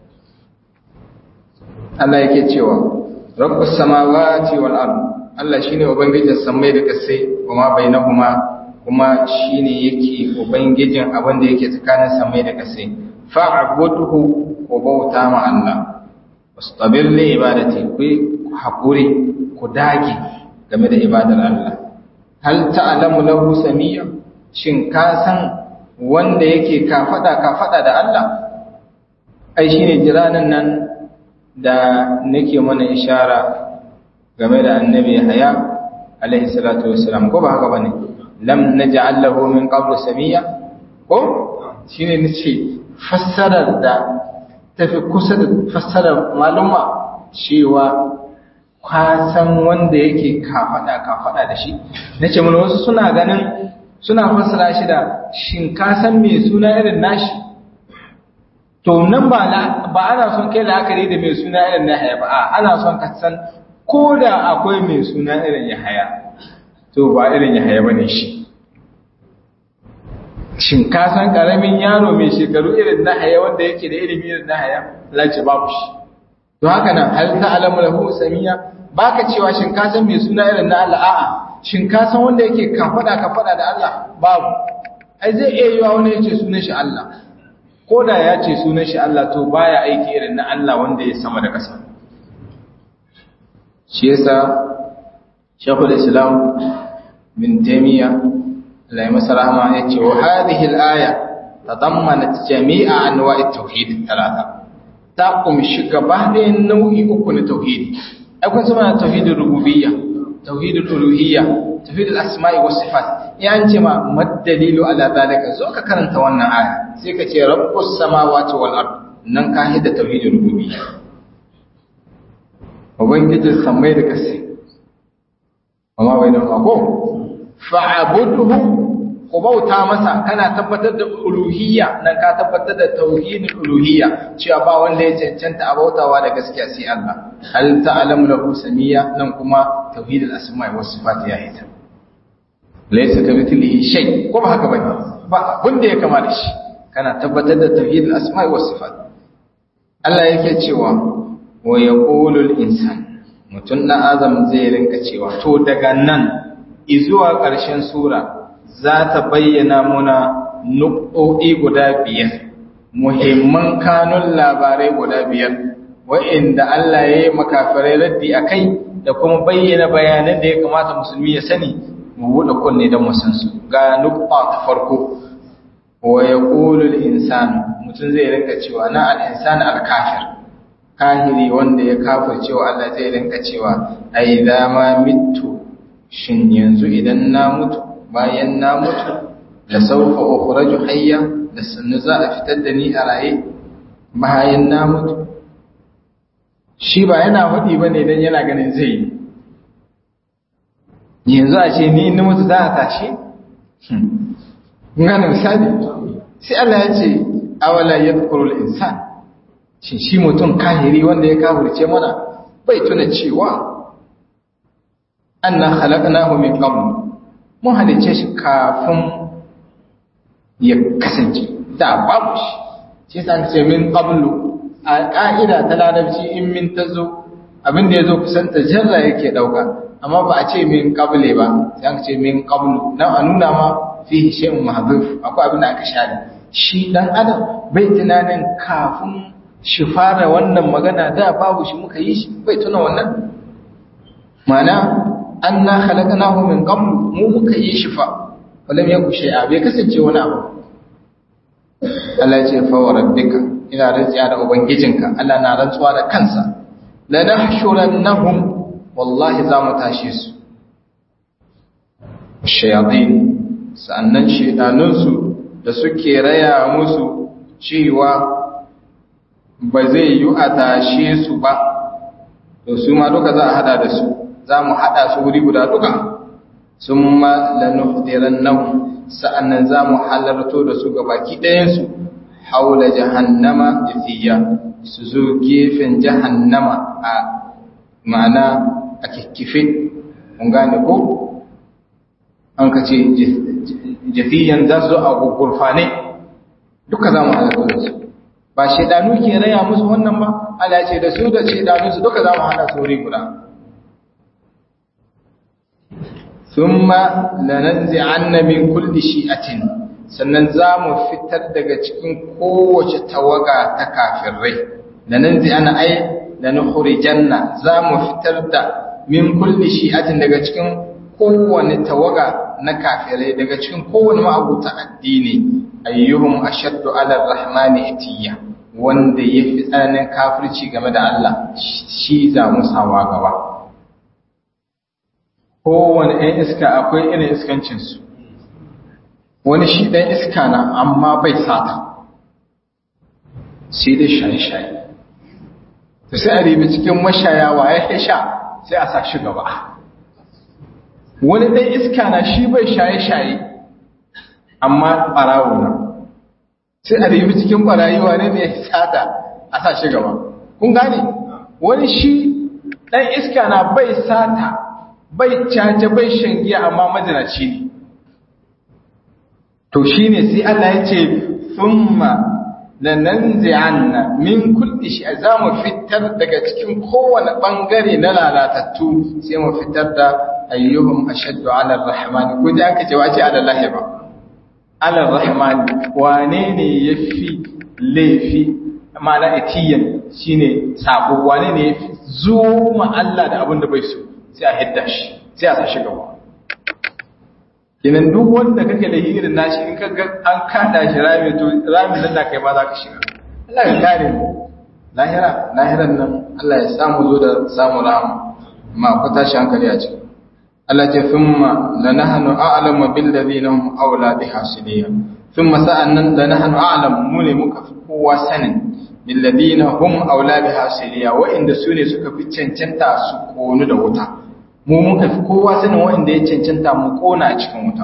[SPEAKER 1] Allah yake cewa rabbus samawati wal ard Allah shine ubangijin samai da kasai kuma bainahuma kuma shine yake ubangijin abin da yake tsakanin samai da kasai fa'budhu ko bauta ma Allah wastabir li ibadati ku hakuri ku dage game da ibadar Allah hal ta'lamu lahu samiyya shin ka san wanda yake kafada kafada da Allah ai shine jiranan nan da nake mana ishara game da annabi Yahya alaihi salatu wassalam ko ba haka bane lam naj'al lahu min qablu samiyya ko shine nace fassarar da tafi kusa da fassarar maluma cewa ka san wanda yake kafada kafada da shi nace mun wasu suna ganin suna fassara shi da shin ka san me suna irin nashi to nan ba ba ana son kai la'akari da mai suna irin na haya ba a ana son ka san ko da akwai mai suna irin ya haya to ba irin ya haya bane shi shin ka san karamin yaro mai shekaru irin na haya wanda yake da ilimi irin na haya lalace babu shi to haka nan hal ta'lamu lahu samiya baka cewa shin ka san mai suna irin na Allah a'a shin ka san wanda yake kafada kafada da Allah babu ai zai iya yiwa wani yace sunan shi Allah ko da ya ce sunan shi Allah to baya aiki irin na Allah wanda ya sama da ƙasa shi yasa shekul islam bin taimiyya lai masa rahama ya ce wa hadhihi al-aya tadammanat jami'a anwa'i tauhid talata ta kumshi gaba ɗayan nau'i uku na tauhidi ai kun sama tauhidul rububiyya tauhidul uluhiyya tauhidul asma'i was sifat ya an ce ma madalilu ala zalika zo ka karanta wannan aya sai ka ce rabbus samawati wal ard nan ka hidda tauhidul rububiyya ubangijin sammai da kasai amma bai da mako fa'abudhu ku bauta masa kana tabbatar da uluhiyya nan ka tabbatar da tauhidul uluhiyya cewa ba wanda ya cancanta a bautawa da gaskiya sai Allah hal ta'lamu lahu samiyya nan kuma tauhidul asma'i was sifat ya hita laysa kamithlihi shay ko ba haka bane ba abin da ya kama da shi kana tabbatar da tauhidul asma'i was sifat Allah yake cewa wa yaqulul insan mutun na azam zai rinka cewa to daga nan izuwa ƙarshen sura za ta bayyana muna nuƙoƙi guda biyar muhimman kanun labarai guda biyar wa'inda Allah ya yi makafirai raddi a kai da kuma bayyana bayanan da ya kamata musulmi ya sani mu buɗe kunne don mu san su ga nuƙa ta farko wa ya ƙulul insanu mutum zai rinka cewa na al'insani alkafir kahiri wanda ya kafir cewa Allah zai rinka cewa ai ma mitu shin yanzu idan na mutu bayan na mutu da saufa ukhraju hayya da sannu za a fitar da ni a raye bayan na mutu shi ba yana faɗi ba ne don yana ganin zai yi yanzu a ce ni ni mutu za a tashi gane misali sai Allah ya ce awala yadhkurul insan shi shi mutum kahiri wanda ya kafirce mana bai tuna cewa anna khalaqnahu min qabl mun halice shi kafin ya kasance da babu shi shi san ce min qablu a ka'ida ta larabci in min tazo abin da yazo kusan ta jarra yake dauka amma ba a ce min qable ba sai an ce min qablu dan a nuna ma fihi shay'un mahdhuf akwai abin da aka share shi dan adam bai tunanin kafin shi fara wannan magana da babu shi muka yi shi bai tuna wannan mana anna khalaqnahu min qabl mu muka yi shi fa walam yaku shay'a bai kasance wani abu Allah ce fa wa rabbika ina rantsuwa da ubangijinka Allah na rantsuwa da kansa la nahshurannahum wallahi za mu tashe su shayatin sa'annan shedanunsu da suke raya musu cewa ba zai yi a tashe su ba to su ma duka za a hada da su za mu hada su wuri guda duka sun ma lanuhdiran nan sa'annan za mu halarto da su ga baki ɗayansu haula jahannama jafiya su zo gefen jahannama a ma'ana a kikkife mun gane ko an ka ce jafiyan za su zo a gurfane duka za mu halarto da su ba shaidanu ke raya musu wannan ba Allah ce da su da shaidanu su duka za mu hada sauri guda thumma lananzi'anna min kulli shi'atin sannan za mu fitar daga cikin kowace tawaga ta kafirai lananzi'anna ai lanukhrijanna za mu fitar da min kulli shi'atin daga cikin kowane tawaga na kafirai daga cikin kowane ma'abuta addini ayyuhum ashaddu ala rahmani itiya wanda ya fi tsananin kafirci game da Allah shi za mu sawa gaba kowane ɗan iska akwai irin iskancinsu wani shi ɗan iska na amma bai sata sai dai shaye-shaye da sai a ribi cikin mashaya ya sha sai a sa shi gaba wani ɗan iska na shi bai shaye-shaye amma ɓarawo na sai a ribi cikin ɓarayiwa ne da ya sata a sa shi gaba kun gane wani shi ɗan iska na bai sata bai cace bai shangiya amma majinaci ne to shi ne sai Allah ya ce thumma lananzi'anna min kulli shi za mu fitar daga cikin kowane bangare na lalatattu sai mu fitar da ayyuhum ashaddu ala ar-rahman ko da aka ce wace ala lahi ba ala ar-rahman wane ne yafi laifi
[SPEAKER 2] ma'ana itiyan shine sabo wane ne yafi zo ma Allah da abin da bai so sai a hidda shi sai a sashi gaba kinan duk wanda kake da irin nashi in kaga an kada shi rami to rami nan da kai ma za ka shiga Allah ya kare mu lahira lahiran nan Allah ya samu zo da samu rahama amma ku tashi hankali a ciki Allah ce thumma lanahnu a'lamu bil ladina hum awla biha siliya thumma sa'annan lanahnu a'lamu mu ne muka fi kowa sanin bil ladina hum awla biha siliya wa inda su ne suka fi cancanta su konu da wuta mu muka fi kowa sanin wa inda ya cancanta mu kona a cikin wuta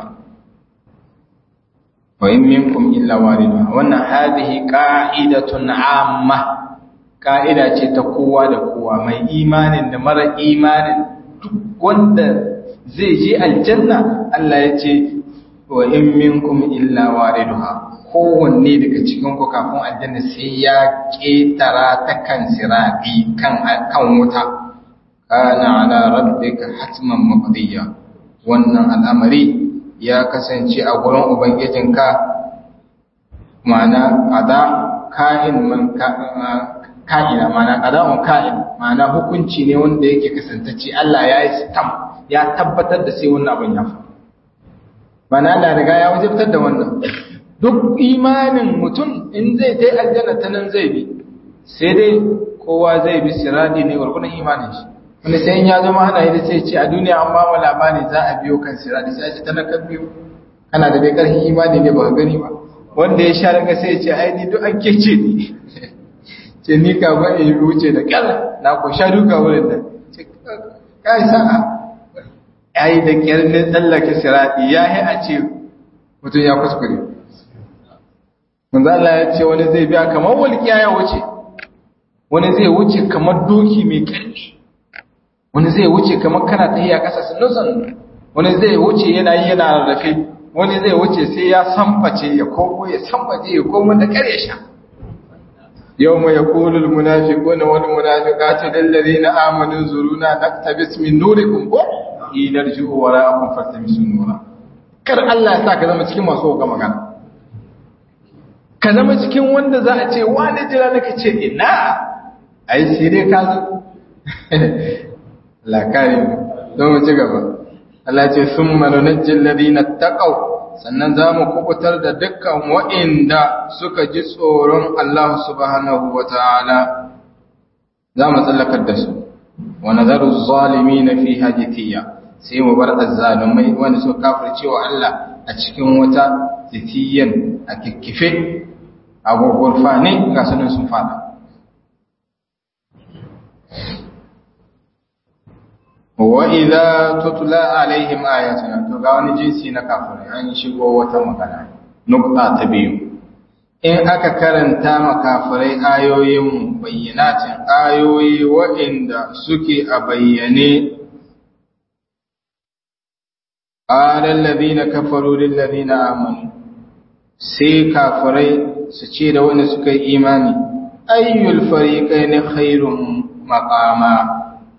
[SPEAKER 2] wa in minkum illa waridha wannan hadhihi qa'idatun 'amma ka'ida ce ta kowa da kowa mai imanin da mara imanin duk wanda zai je aljanna Allah ya ce wa in minkum illa wariduha kowanne daga cikin ku kafin aljanna sai ya ketara ta kan sirati kan kan wuta kana ala rabbika hatman maqdiya wannan al'amari ya kasance a gurin ubangijinka ma'ana qada ka'in man ka'ina ma'ana qada'un ka'in ma'ana hukunci ne wanda yake kasantacce Allah ya yi stamp ya tabbatar da sai wannan abin ya faru mana Allah riga ya wajibtar da wannan duk imanin mutum in zai tai aljanna ta nan zai bi sai dai kowa zai bi siradi ne gurgunan imanin shi wanda sai in ya zama ana yi sai ce a duniya an ba mu labari za a biyo kan siradi sai ce tana kan biyo kana da dai karfin imani ne ba gani ba wanda ya sha daga sai ya ce ai ni duk an kece ni ce ni ka ba in wuce da kyar na ko sha duka wurin nan kai sa'a yayi da kyar ne tsallake sirati ya yi a ce mutum ya kuskure manzo Allah ya ce wani zai biya kamar walƙiya ya wuce wani zai wuce kamar doki mai ƙarfi wani zai wuce kamar kana tahiya ƙasa sannan wani zai wuce yana yi yana rarrafe wani zai wuce sai ya samface ya komo ya samface ya komo da ƙarya sha يوم يقول المنافقون والمنافقات للذين آمنوا انظرونا نقتبس من نوركم ila rji'u wara'akum faltamisu nura kar Allah ya sa ka zama cikin masu ga magana ka zama cikin wanda za a ce wani jira nake ce ina ai sai dai ka zo la kare don mu ci gaba Allah ce summa nunajjil ladina taqaw sannan za mu kubutar da dukkan wa'inda suka ji tsoron Allah subhanahu wata'ala za mu tsallakar da su wa nazaru zalimin fi hajitiyya sai mu bar azzalumai wanda suka kafirce wa Allah a cikin wata titiyan a kikkife a gurgurfa ne ga sunan sun fada wa idza tutla alaihim ayatuna to ga wani jinsi na kafirai an shigo wata magana nukta ta biyu in aka karanta makafirai ayoyin bayyanatin ayoyi waɗanda suke a bayyane قال الذين كفروا للذين آمنوا sai kafirai su ce da wanda suka yi imani ayyul fariqain khairun maqama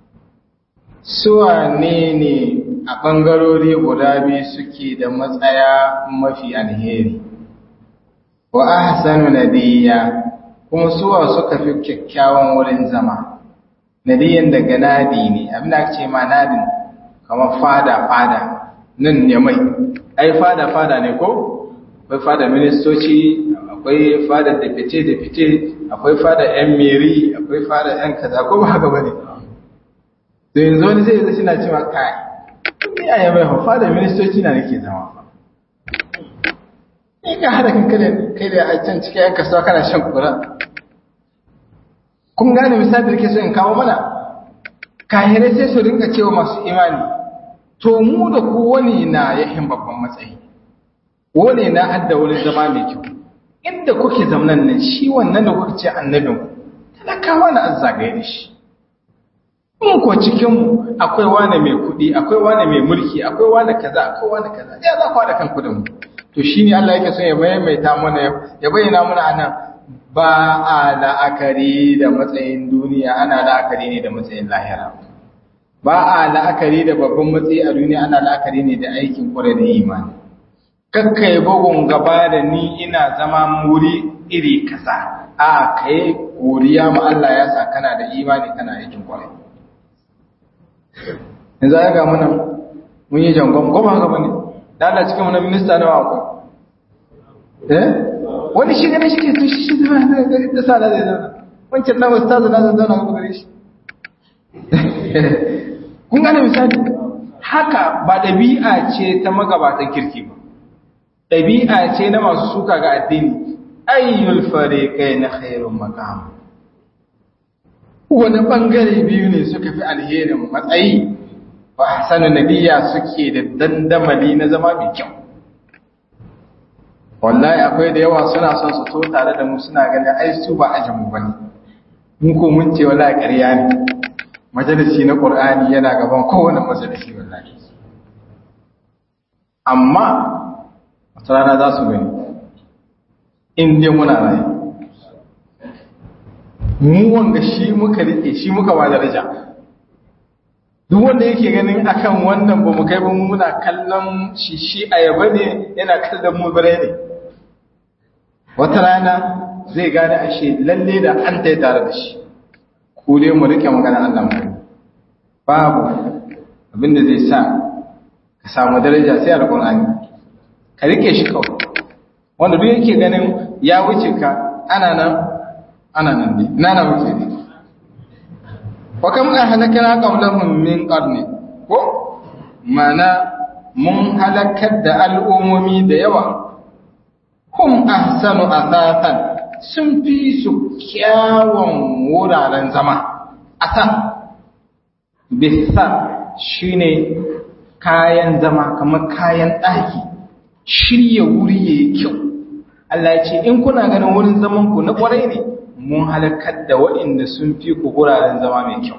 [SPEAKER 2] suwa ne ne a bangarori guda biyu suke da matsaya mafi alheri wa ahsanu nadiya kuma suwa suka fi kyakkyawan wurin zama nadiyan daga nadi ne abin da ake ce ma nadin kamar fada fada nan ne mai ai fada fada ne ko akwai fada ministoci akwai fada da fice da fice akwai fada yan meri akwai fada yan kaza ko ba haka bane to yanzu wani zai zai na cewa kai ni a yamai fa fada ministoci na nake zama fa ni ka hada kan kai kai da a can cikin yan kasuwa kana shan kura kun gane misali da ke so in kawo mana kahirai sai su rinka cewa masu imani to mu da ku wani na yahin babban matsayi wani na adda wurin zama mai kyau inda kuke zamanan nan shi wannan da kuka ce annabin talakawa na azzagaye da shi in ko cikin mu akwai wani mai kuɗi akwai wani mai mulki akwai wani kaza akwai wani kaza ya za ku da kanku da mu to shine Allah yake son ya maimaita mana ya bayyana mana anan ba a la'akari da matsayin duniya ana la'akari ne da matsayin lahira ba a la'akari da babban matsayi a duniya ana la'akari ne da aikin kwarai da imani kakkai bugun gaba da ni ina zama muri iri kaza a kai godiya ma Allah ya sa kana da imani kana aikin kwarai yanzu ya ga muna mun yi jangon ko ba haka bane da Allah cikin wani minista nawa akwai eh wani shi gane shi ke to shi shi da sa da zai wancan na ustaz da zai zauna ga gare shi kun gane misali haka ba dabi'a ce ta magabatan kirki ba dabi'a ce na masu suka ga addini ayyul fariqain khairun maqam wani bangare biyu ne suka fi alherin matsayi wa ahsanu nabiyya suke da dandamali na zama mai kyau wallahi akwai da yawa suna son su to tare da mu suna ganin ai su ba ajin mu bane mun ko mun ce wallahi ƙarya ne majalisi na Qur'ani yana gaban kowane majalisi wallahi amma wata rana za su gani in dai muna rayu mu wanga shi muka rike shi muka ba daraja duk wanda yake ganin akan wannan ba mu kai ba muna kallon shi shi ayaba ne yana kallon mu bare ne wata rana zai gane ashe lalle da an tai tare da shi ku dai mu rike magana Allah mu babu abinda zai sa ka samu daraja sai alqur'ani ka rike shi kawai wanda duk yake ganin ya wuce ka ana nan ana nan ne na na wuce ne wa kam ahlakana qablahum min qarni ko mana mun halakar da al'ummomi da yawa hum ahsanu athatan sun fi su kyawun wuraren zama asan bisa shine kayan zama kamar kayan ɗaki shirya wuri yayi kyau Allah ya ce in kuna ganin wurin zaman ku na kwarai ne mun halakar da waɗanda sun fi ku wuraren zama mai kyau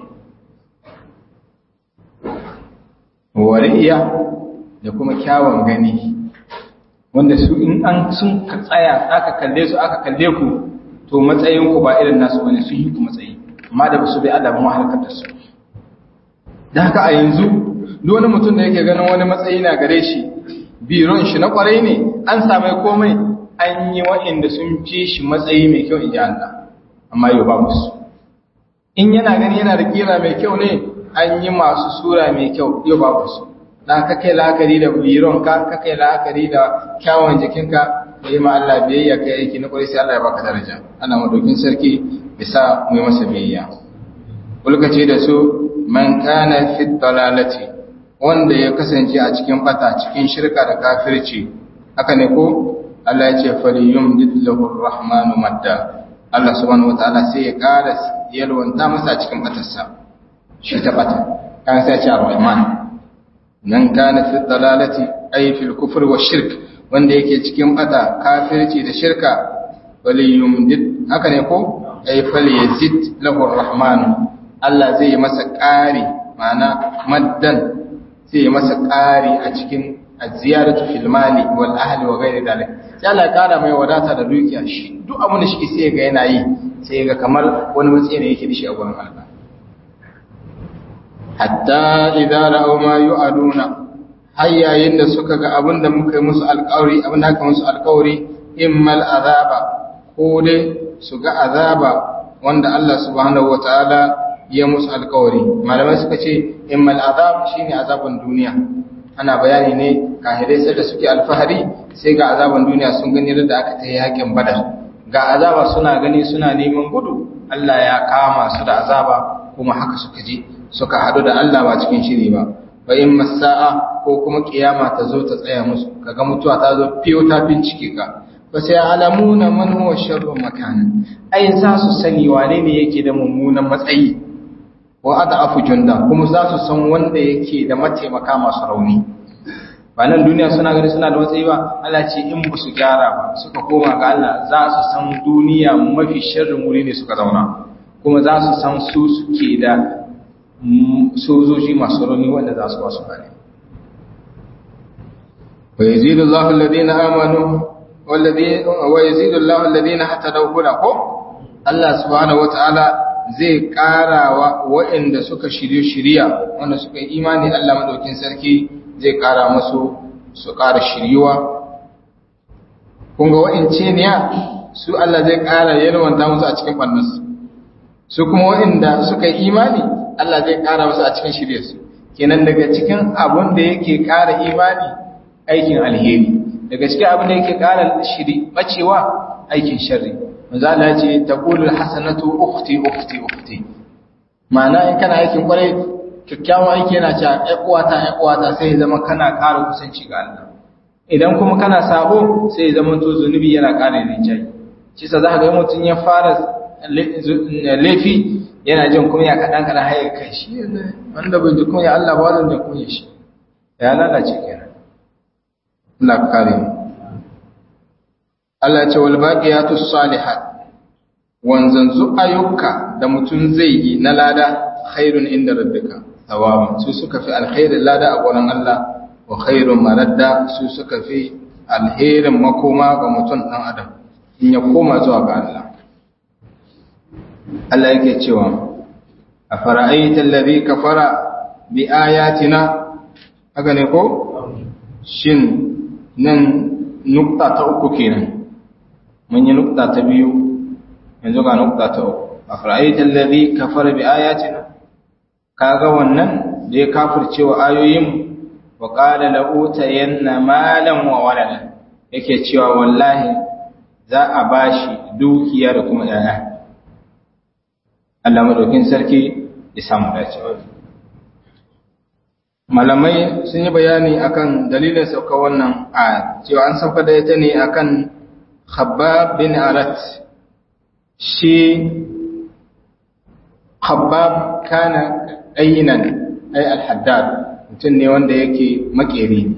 [SPEAKER 2] wariya da kuma kyawun gani wanda su in an sun tsaya aka kalle su aka kalle ku to matsayin ku ba irin nasu bane sun yi ku matsayi amma da ba su bai Allah ba mu halakar da su da haka a yanzu duk wani mutum da yake ganin wani matsayi na gare shi biron shi na kwarai ne an samai komai an yi waɗanda sun fi shi matsayi mai kyau in ji Allah amma yau babu su in yana gani yana da kira mai kyau ne an yi masu sura mai kyau yau babu su na ka kai la'akari da biron ka ka kai la'akari da kyawun jikinka ka yi ma Allah biyayya kai aiki na kwarai sai Allah ya baka daraja ana madokin sarki bisa mu yi masa biyayya kulkace da su man kana fi dalalati wanda ya kasance a cikin bata cikin shirka da kafirci haka ne ko Allah ya ce faliyum dillahu rahmanu madda Allah subhanahu wataala sai ya ƙara yalwanta masa cikin batarsa shi ta bata kan sai ya ce ar-rahman nan kana fi dalalati ay fil kufr wa shirk wanda yake cikin bata kafirci da shirka faliyum did haka ne ko ay falyazid lahu ar-rahman Allah zai yi masa ƙari ma'ana maddan zai yi masa ƙari a cikin aziyaratu fil mali wal ahli wa ghairi dalik sai Allah ya kara mai wadata da dukiya shi duk abin da shi sai ga yana yi sai ga kamar wani matsayi ne yake da shi a gurin Allah hatta idza ra'aw ma yu'aduna har yayin da suka ga abin da muka yi musu alƙawari abin da aka musu alƙawari immal azaba ko dai su ga azaba wanda Allah subhanahu wataala ya musu alƙawari malamai suka ce immal azab shine azaban duniya ana bayani ne kahirai sai da suke alfahari sai ga azaban duniya sun gani da aka ta yakin badar ga azaba suna gani suna neman gudu Allah ya kama su da azaba kuma haka suka je suka hadu da Allah ba cikin shiri ba wa in masa'a ko kuma kiyama ta zo ta tsaya musu kaga mutuwa ta zo fiyo ta bincike ka fa sai alamuna man huwa sharru makana ai za su sani wane ne yake da mummunan matsayi wa adafu junda kuma za su san wanda yake da mataimaka masu rauni ba nan duniya suna gani suna da matsayi ba Allah ce in ba su gyara ba suka koma ga Allah za su san duniya mafi sharrin wuri ne suka zauna kuma za su san su suke da sojoji masu rauni wanda za su ba su gane wa yazidu Allahu alladhina amanu والذي ويزيد الله الذين اهتدوا هدى ko Allah subhanahu wataala zai ƙara wa waɗanda suka shirye shiriya wanda suka yi imani Allah madaukin sarki zai ƙara musu su ƙara shiryuwa kun ga wa'ince ne su Allah zai ƙara yalwanta musu a cikin ɓannansu su kuma waɗanda suka yi imani Allah zai ƙara musu a cikin shiryarsu kenan daga cikin abin da yake ƙara imani aikin alheri daga cikin abin da yake ƙara shiri bacewa aikin sharri manzo Allah ce taqulul hasanatu ukhti ukhti ukhti ma'ana in kana aikin kwarai kyakkyawan aiki yana cewa ai uwata ai uwata sai ya zama kana ƙara kusanci ga Allah idan kuma kana sabo sai ya zama to zunubi yana ƙara rinjayi shi sa za ka ga mutum ya fara laifi yana jin kunya kaɗan kaɗan haye kai shi wanda bai ji kunya Allah ba wanda jin kunya shi ya lalace kenan Allah kare mu Allah ce wal baqiyatu salihat wanzanzu ayyuka da mutum zai yi na lada khairun inda rabbika thawabun su suka fi alkhairin lada a gurin Allah wa khairun maradda su suka fi alherin makoma ga mutum dan adam in ya koma zuwa ga Allah Allah yake cewa a fara'aita allazi kafara bi ayatina haka ne ko shin nan nukta ta uku kenan mun yi nukta ta biyu yanzu ga nukta ta uku a fara'aita allazi kafara bi ayatina kaga wannan da ya kafircewa ayoyin wa qala la utayanna malan wa waladan yake cewa wallahi za a bashi dukiya da kuma yaya Allah madaukin sarki ya samu dacewa malamai sun yi bayani akan dalilin sauka wannan a cewa an sauka da ita ne akan Khabbab bin Arat shi Khabbab kana ayyinan ay al-haddad mutum ne wanda yake makeri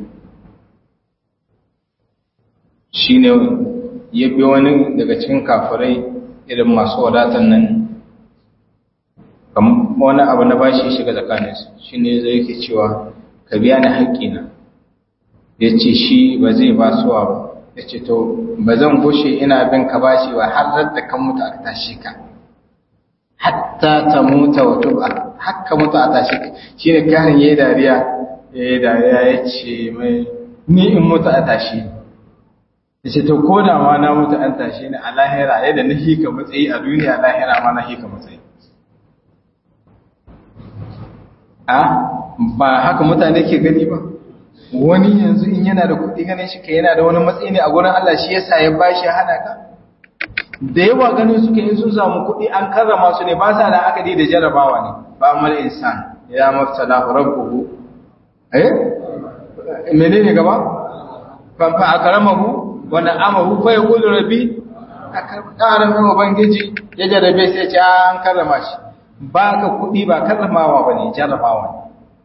[SPEAKER 2] shi ne ya bi wani daga cikin kafirai irin masu wadatan nan wani abu na bashi shiga tsakaninsu shi ne zai yake cewa ka biya ni haƙƙina ya ce shi ba zai ba suwa ba ya ce to ba zan gushe ina bin ka bashi ba har da kan mutu aka tashi ka hatta ta muta wa tuba haka mutu a tashi ka shi ne karin ya yi dariya ya yi dariya ya ce mai ni in mutu a tashi ya ce to ko da ma na mutu an tashi ni a lahira yadda na hika matsayi a duniya lahira ma na hika matsayi a ba haka mutane ke gani ba wani yanzu in yana da kuɗi ganin shi ka yana da wani matsayi ne a gurin Allah shi yasa ya bashi hana ka da yawa ganin suka yi sun samu kuɗi an karrama su ne ba sa da aka da jarabawa ne ba mal insan ya mafsala rabbuhu eh menene gaba fa fa akramahu wa na'amahu fa yaqulu rabbi akramahu ubangiji ya jarabe sai ya ce an karrama shi ba ka kuɗi ba karramawa ba ne jarrabawa ne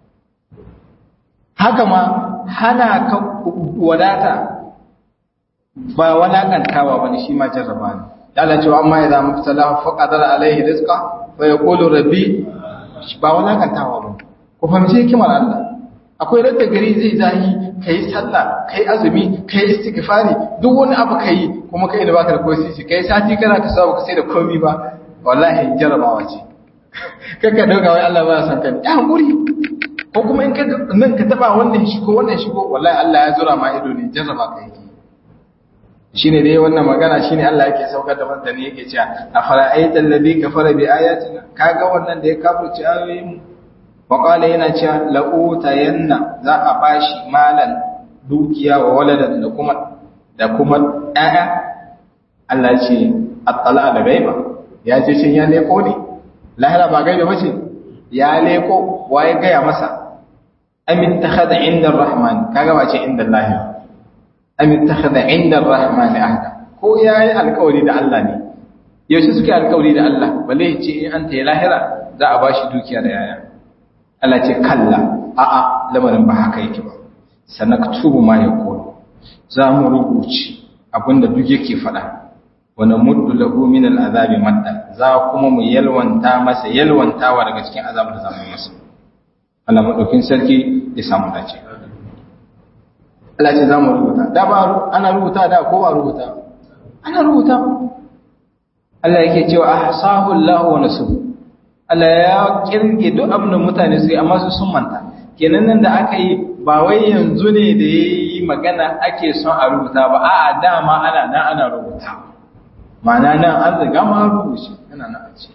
[SPEAKER 2] haka ma hana ka wadata ba walakantawa ba ne shi ma jarraba ne yana cewa amma ya zama fitala faƙadar alaihi rizqa fa ya ƙolo rabbi ba walakantawa ba ku fahimci hikimar Allah akwai radda gari zai zahi ka yi sallah ka yi azumi ka yi istighfari duk wani abu ka yi kuma ka yi da baka da kosi ka yi sati kana ka samu ka sai da komi ba wallahi jarrabawa ce kaka dauka wai Allah ba san kan ya hankuri ko kuma in ka nan ka taba wannan shigo wannan shigo wallahi Allah ya zura ma ido ne jarraba ka yake shine dai wannan magana shine Allah yake saukar da mutane yake cewa afara ayatal ladhi kafara bi ayatina kaga wannan da ya kafirci ayoyin mu wa qala yana cewa la utayanna za a bashi malan dukiya wa waladan da kuma da kuma ƴaƴa Allah ce attala da gaiba ya ce shin ya leko ne lahira ba gaibe bace ya leko waye gaya masa am ittakhadha inda arrahman kaga ba ce inda allah am ittakhadha inda arrahman ahda ko yayi alƙawari da Allah ne yaushe suke alƙawari da Allah balle ya ce in an ta lahira za a bashi dukiya da yaya Allah ce kalla a'a lamarin ba haka yake ba sanaktubu ma yaqulu za mu rubuci abinda duk yake faɗa wani muddu lahu min al'azabi madda za kuma mu yalwanta masa yalwantawa daga cikin azabin da zamu masa Allah madaukin sarki ya samu dace Allah ce za mu rubuta da ba ana rubuta da ko ba rubuta ana rubuta Allah yake cewa ahsahu Allah wa nasu Allah ya kirge duk abin da mutane su yi amma su sun manta kenan nan da aka yi ba wai yanzu ne da yayi magana ake son a rubuta ba a'a dama ana nan ana rubuta ma'ana nan an riga ma rubuce yana nan a ce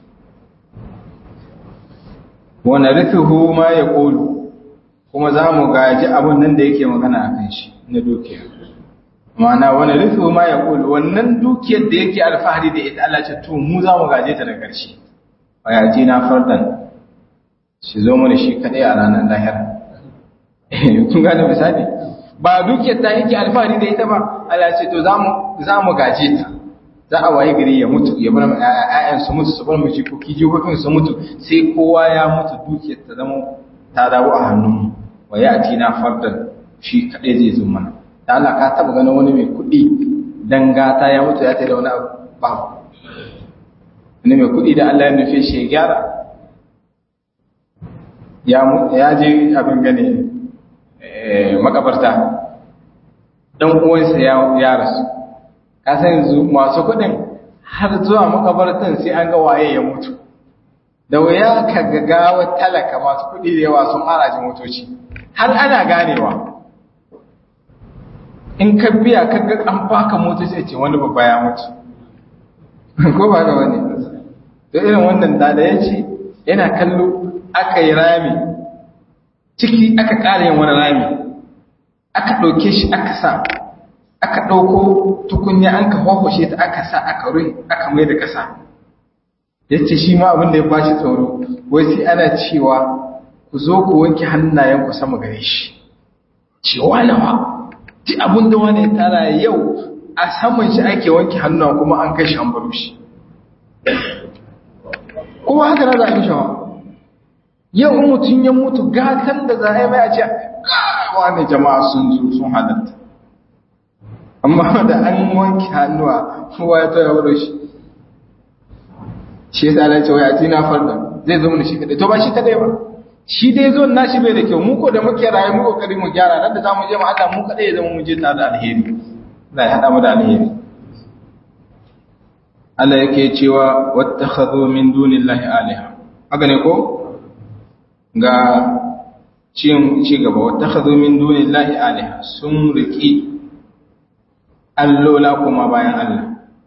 [SPEAKER 2] wa narithuhu ma yaqulu kuma za mu gaji abin nan da yake magana akan shi na dukiya ma'ana wa narithuhu ma yaqulu wannan dukiyar da yake alfahari da ita Allah ce to mu za mu gaje ta da ƙarshe wa yatina fardan shi zo mana shi kadai a ranar lahira kun gane misali ba dukiyar ta yake alfahari da ita ba Allah ce to za mu gaje ta za a waye gari ya mutu ya bar ƴaƴan su mutu su bar mu jikoki jikokin su mutu sai kowa ya mutu dukiyar ta zama ta dawo a hannun wa ya na fardan shi kadai zai zo mana da Allah ka taba ganin wani mai kuɗi dan gata ya mutu ya tada wani abu ba wani mai kuɗi da Allah ya nufe shi ya gyara ya je abin gane makabarta ɗan uwansa ya rasu kasan yanzu masu kuɗin har zuwa makabartan sai an ga waye ya mutu da wuya ka gagawa talaka masu kuɗi da yawa sun harajin motoci har ana ganewa in ka biya ka ga an baka motoci ce wani babba ya mutu ko ba ga wani da irin wannan da ya ce yana kallo aka yi rami ciki aka ƙara yin wani rami aka ɗauke shi aka sa aka ɗauko tukunya an ka hwahwashe ta aka sa aka ruhi aka mai da ƙasa ya ce shi ma abin da ya bashi tsoro wai sai ana cewa ku zo ku wanke hannayen ku sama gare shi cewa nawa ti abin da wani ya tara yau a saman shi ake wanke hannuwa kuma an kai shi an baro shi kuma haka na za a yi shawa yau in mutum ya mutu gatan da za a yi mai a ce wani jama'a sun zo sun halatta amma da an wanke hannuwa kowa ya tara wuro shi shi ya tsara cewa ya tina farda zai zo mana shi kadai to ba shi kadai ba shi dai zo na shi bai da kyau mu ko da muke rayu mu kokari mu gyara nan da zamu je mu Allah mu kadai ya zama mu je tare da alheri Allah ya hada mu da alheri Allah yake cewa wattakhadhu min dunillahi alaha haka ne ko ga ci gaba wata hazo min duni lahi aliha sun riƙi allola kuma bayan Allah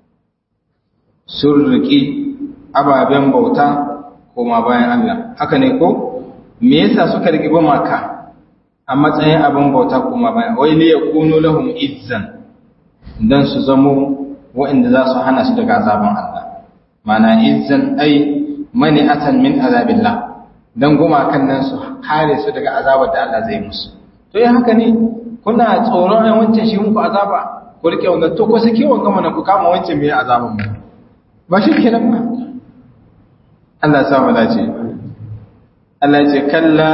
[SPEAKER 2] sun riƙi ababen bauta kuma bayan Allah haka ne ko me yasa suka riƙi maka a matsayin abin bauta kuma bayan wai liya kunu lahum izzan dan su zamo waɗanda za su hana su daga azaban Allah mana izzan ai mani'atan min azabillah don gumakan nan su kare su daga azabar da Allah zai musu to yi haka ne kuna tsoron ai wancan shi muku azaba ku rike wanda to ko sake wanga mana ku kama wancan mai azaban mu ba shi kenan ba Allah ya sa mu dace Allah ya ce kalla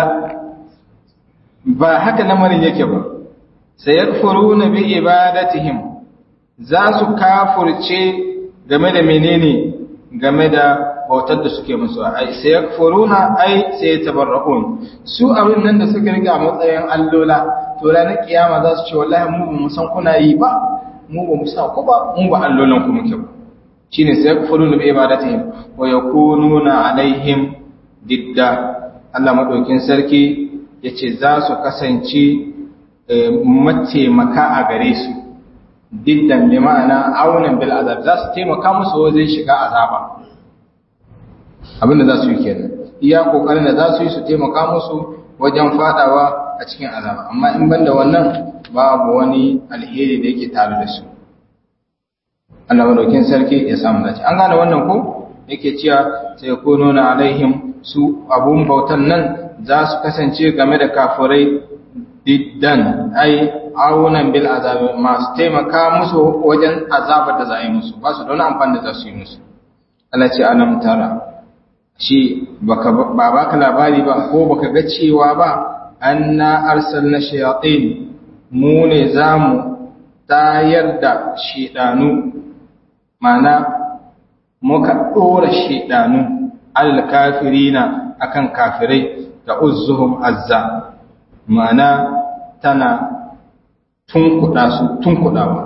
[SPEAKER 2] ba haka lamarin yake ba sayakfuruna bi ibadatihim za su kafurce game da menene game da bautar da suke musu ai sai yakfuruna ai sai tabarra'un su abin nan da suka riga matsayin allola to ranar kiyama za su ce wallahi mu ba mu san kuna yi ba mu ba mu sa ku ba mu ba allolan ku muke ba shine sai yakfuruna bi ibadatihim wa yakununa alaihim didda Allah madaukin sarki yace za su kasance mataimaka a gare su diddan bi ma'ana aunan bil azab za su taimaka musu wajen shiga azaba abinda za su yi kenan iya kokarin da za su yi su taimaka musu wajen fadawa a cikin azaba amma in banda wannan babu wani alheri da yake tare da su Allah madaukin sarki ya samu dace an gane wannan ko yake cewa sai ko nuna alaihim su abun bautan nan za su kasance game da kafirai diddan ai awunan bil azabi masu taimaka musu wajen azabar da za a yi musu ba su da wani amfani da za su yi musu Allah ce alam tara shi ba baka labari ba ko baka ga cewa ba anna arsalna shayatin mu ne zamu tayar da shedanu mana muka dora shedanu al kafirina akan kafirai da uzzuhum azza mana tana tunkuda su tunkudawa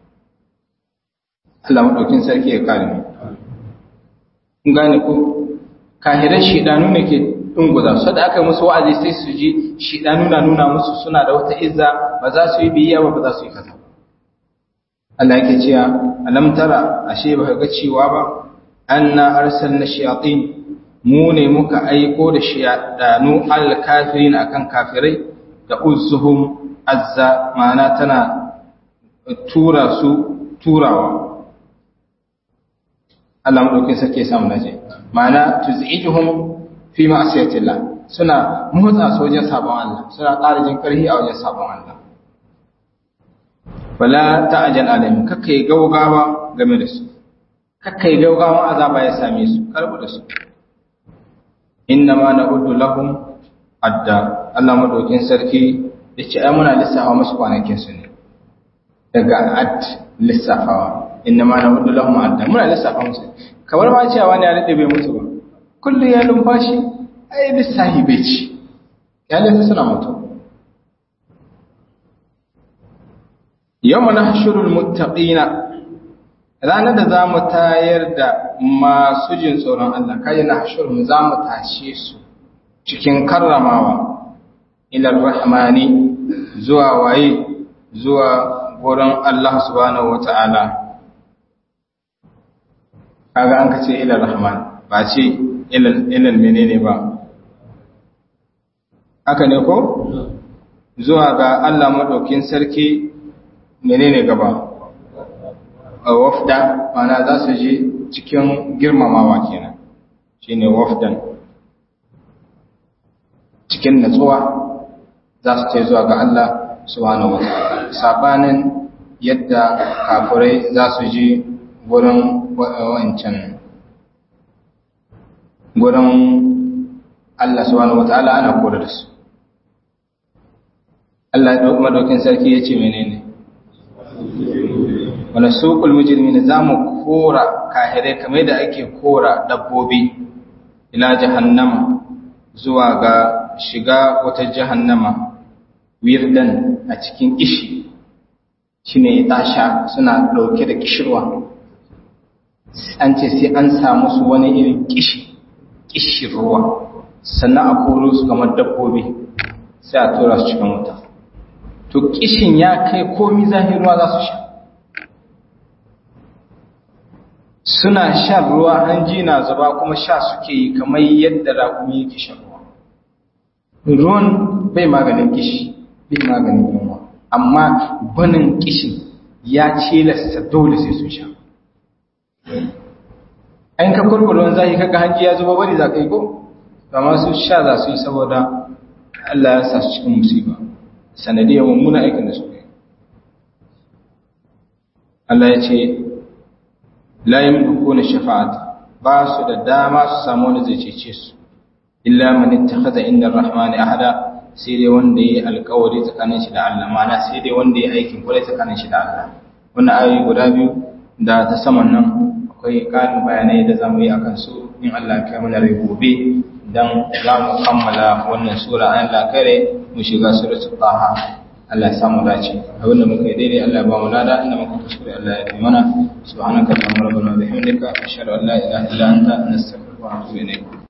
[SPEAKER 2] Allah madaukin sarki ya kare mu gane ko kahiran shidanu ne ke dunguza su da aka musu wa'azi sai su ji shidanu na nuna musu suna da wata izza ba za su yi biyayya ba ba za su yi kaza Allah yake cewa alam tara ashe ba ga cewa ba anna arsalna shayatin mu ne muka aiko da shayadanu al-kafirin akan kafirai da uzzuhum azza ma'ana tana tura su turawa Allah madaukin sarki ya samu naje ma'ana tuz'ijuhum fi ma'siyatillah suna motsa su wajen sabon Allah suna ƙara jin ƙarfi a wajen sabon Allah wala ta'jal alaihim kakkai gaugawa game da su kakkai gaugawa azaba ya same su karbu da su inna ma na'uddu lahum adda Allah madaukin sarki yace ai muna lissafa musu kwanakin su ne daga ad lissafawa inna ma na'uddu lahum adda muna lissafa musu kamar ma cewa ne ya rade bai mutu ba kullu ya lumfashi ai lissahi bai ci ya lafi suna mutu yawma nahshurul muttaqina ranar da zamu tayar da masu jin tsoron Allah kai nahshurum zamu tashe su cikin karramawa ila rahmani zuwa waye zuwa gurin Allah subhanahu wata'ala kaga an kace ila rahman ba ce ilal menene ba haka ne ko zuwa ga Allah madaukin sarki menene gaba wafda mana za su je cikin girmamawa kenan shine wafdan cikin natsuwa za su ce zuwa ga Allah subhanahu wataala sabanin yadda kafirai za su je gurin wancan gurin Allah subhanahu wataala ana kore da su Allah madaukin sarki ya ce menene wala suqul mujrimin zamu kora kahire kamar da ake kora dabbobi ila jahannama zuwa ga shiga wata jahannama wirdan a cikin kishi shine tasha suna dauke da kishirwa an ce sai an samu su wani irin kishi kishirwa sannan a koro su kamar dabbobi sai a tura su cikin wuta to kishin ya kai komi zahirwa za su sha suna shan ruwa hanji na zuba kuma sha suke yi kamar yadda raƙumi yake shan ruwa ruwan bai maganin kishi bai maganin yunwa amma banin kishin ya cilasta dole sai sun sha an ka kurkurin zahi kaga hanji ya zuba bari za ka yi ko amma su sha za su yi saboda Allah ya sa su cikin musiba sanadiyar mummuna aikin da suka yi Allah ya ce la yamlikuna shafa'ata ba su da dama su samu wani zai cece su illa man ittakhadha inda ar-rahmani ahada sai dai wanda yayi alƙawari tsakanin shi da Allah mana sai dai wanda yayi aikin kwarai tsakanin shi da Allah wannan ayoyi guda biyu da ta saman nan akwai ƙarin bayanai da zamu yi akan su in Allah ya kai mana rai gobe dan za mu kammala wannan sura an Allah kare mu shiga suratul taha Allah ya samu dace abin da muka yi daidai Allah ya ba mu lada inda muka kuskure Allah ya yi mana subhanaka allahumma rabbana wa bihamdika ashhadu an la ilaha illa anta nastaghfiruka wa atubu ilayk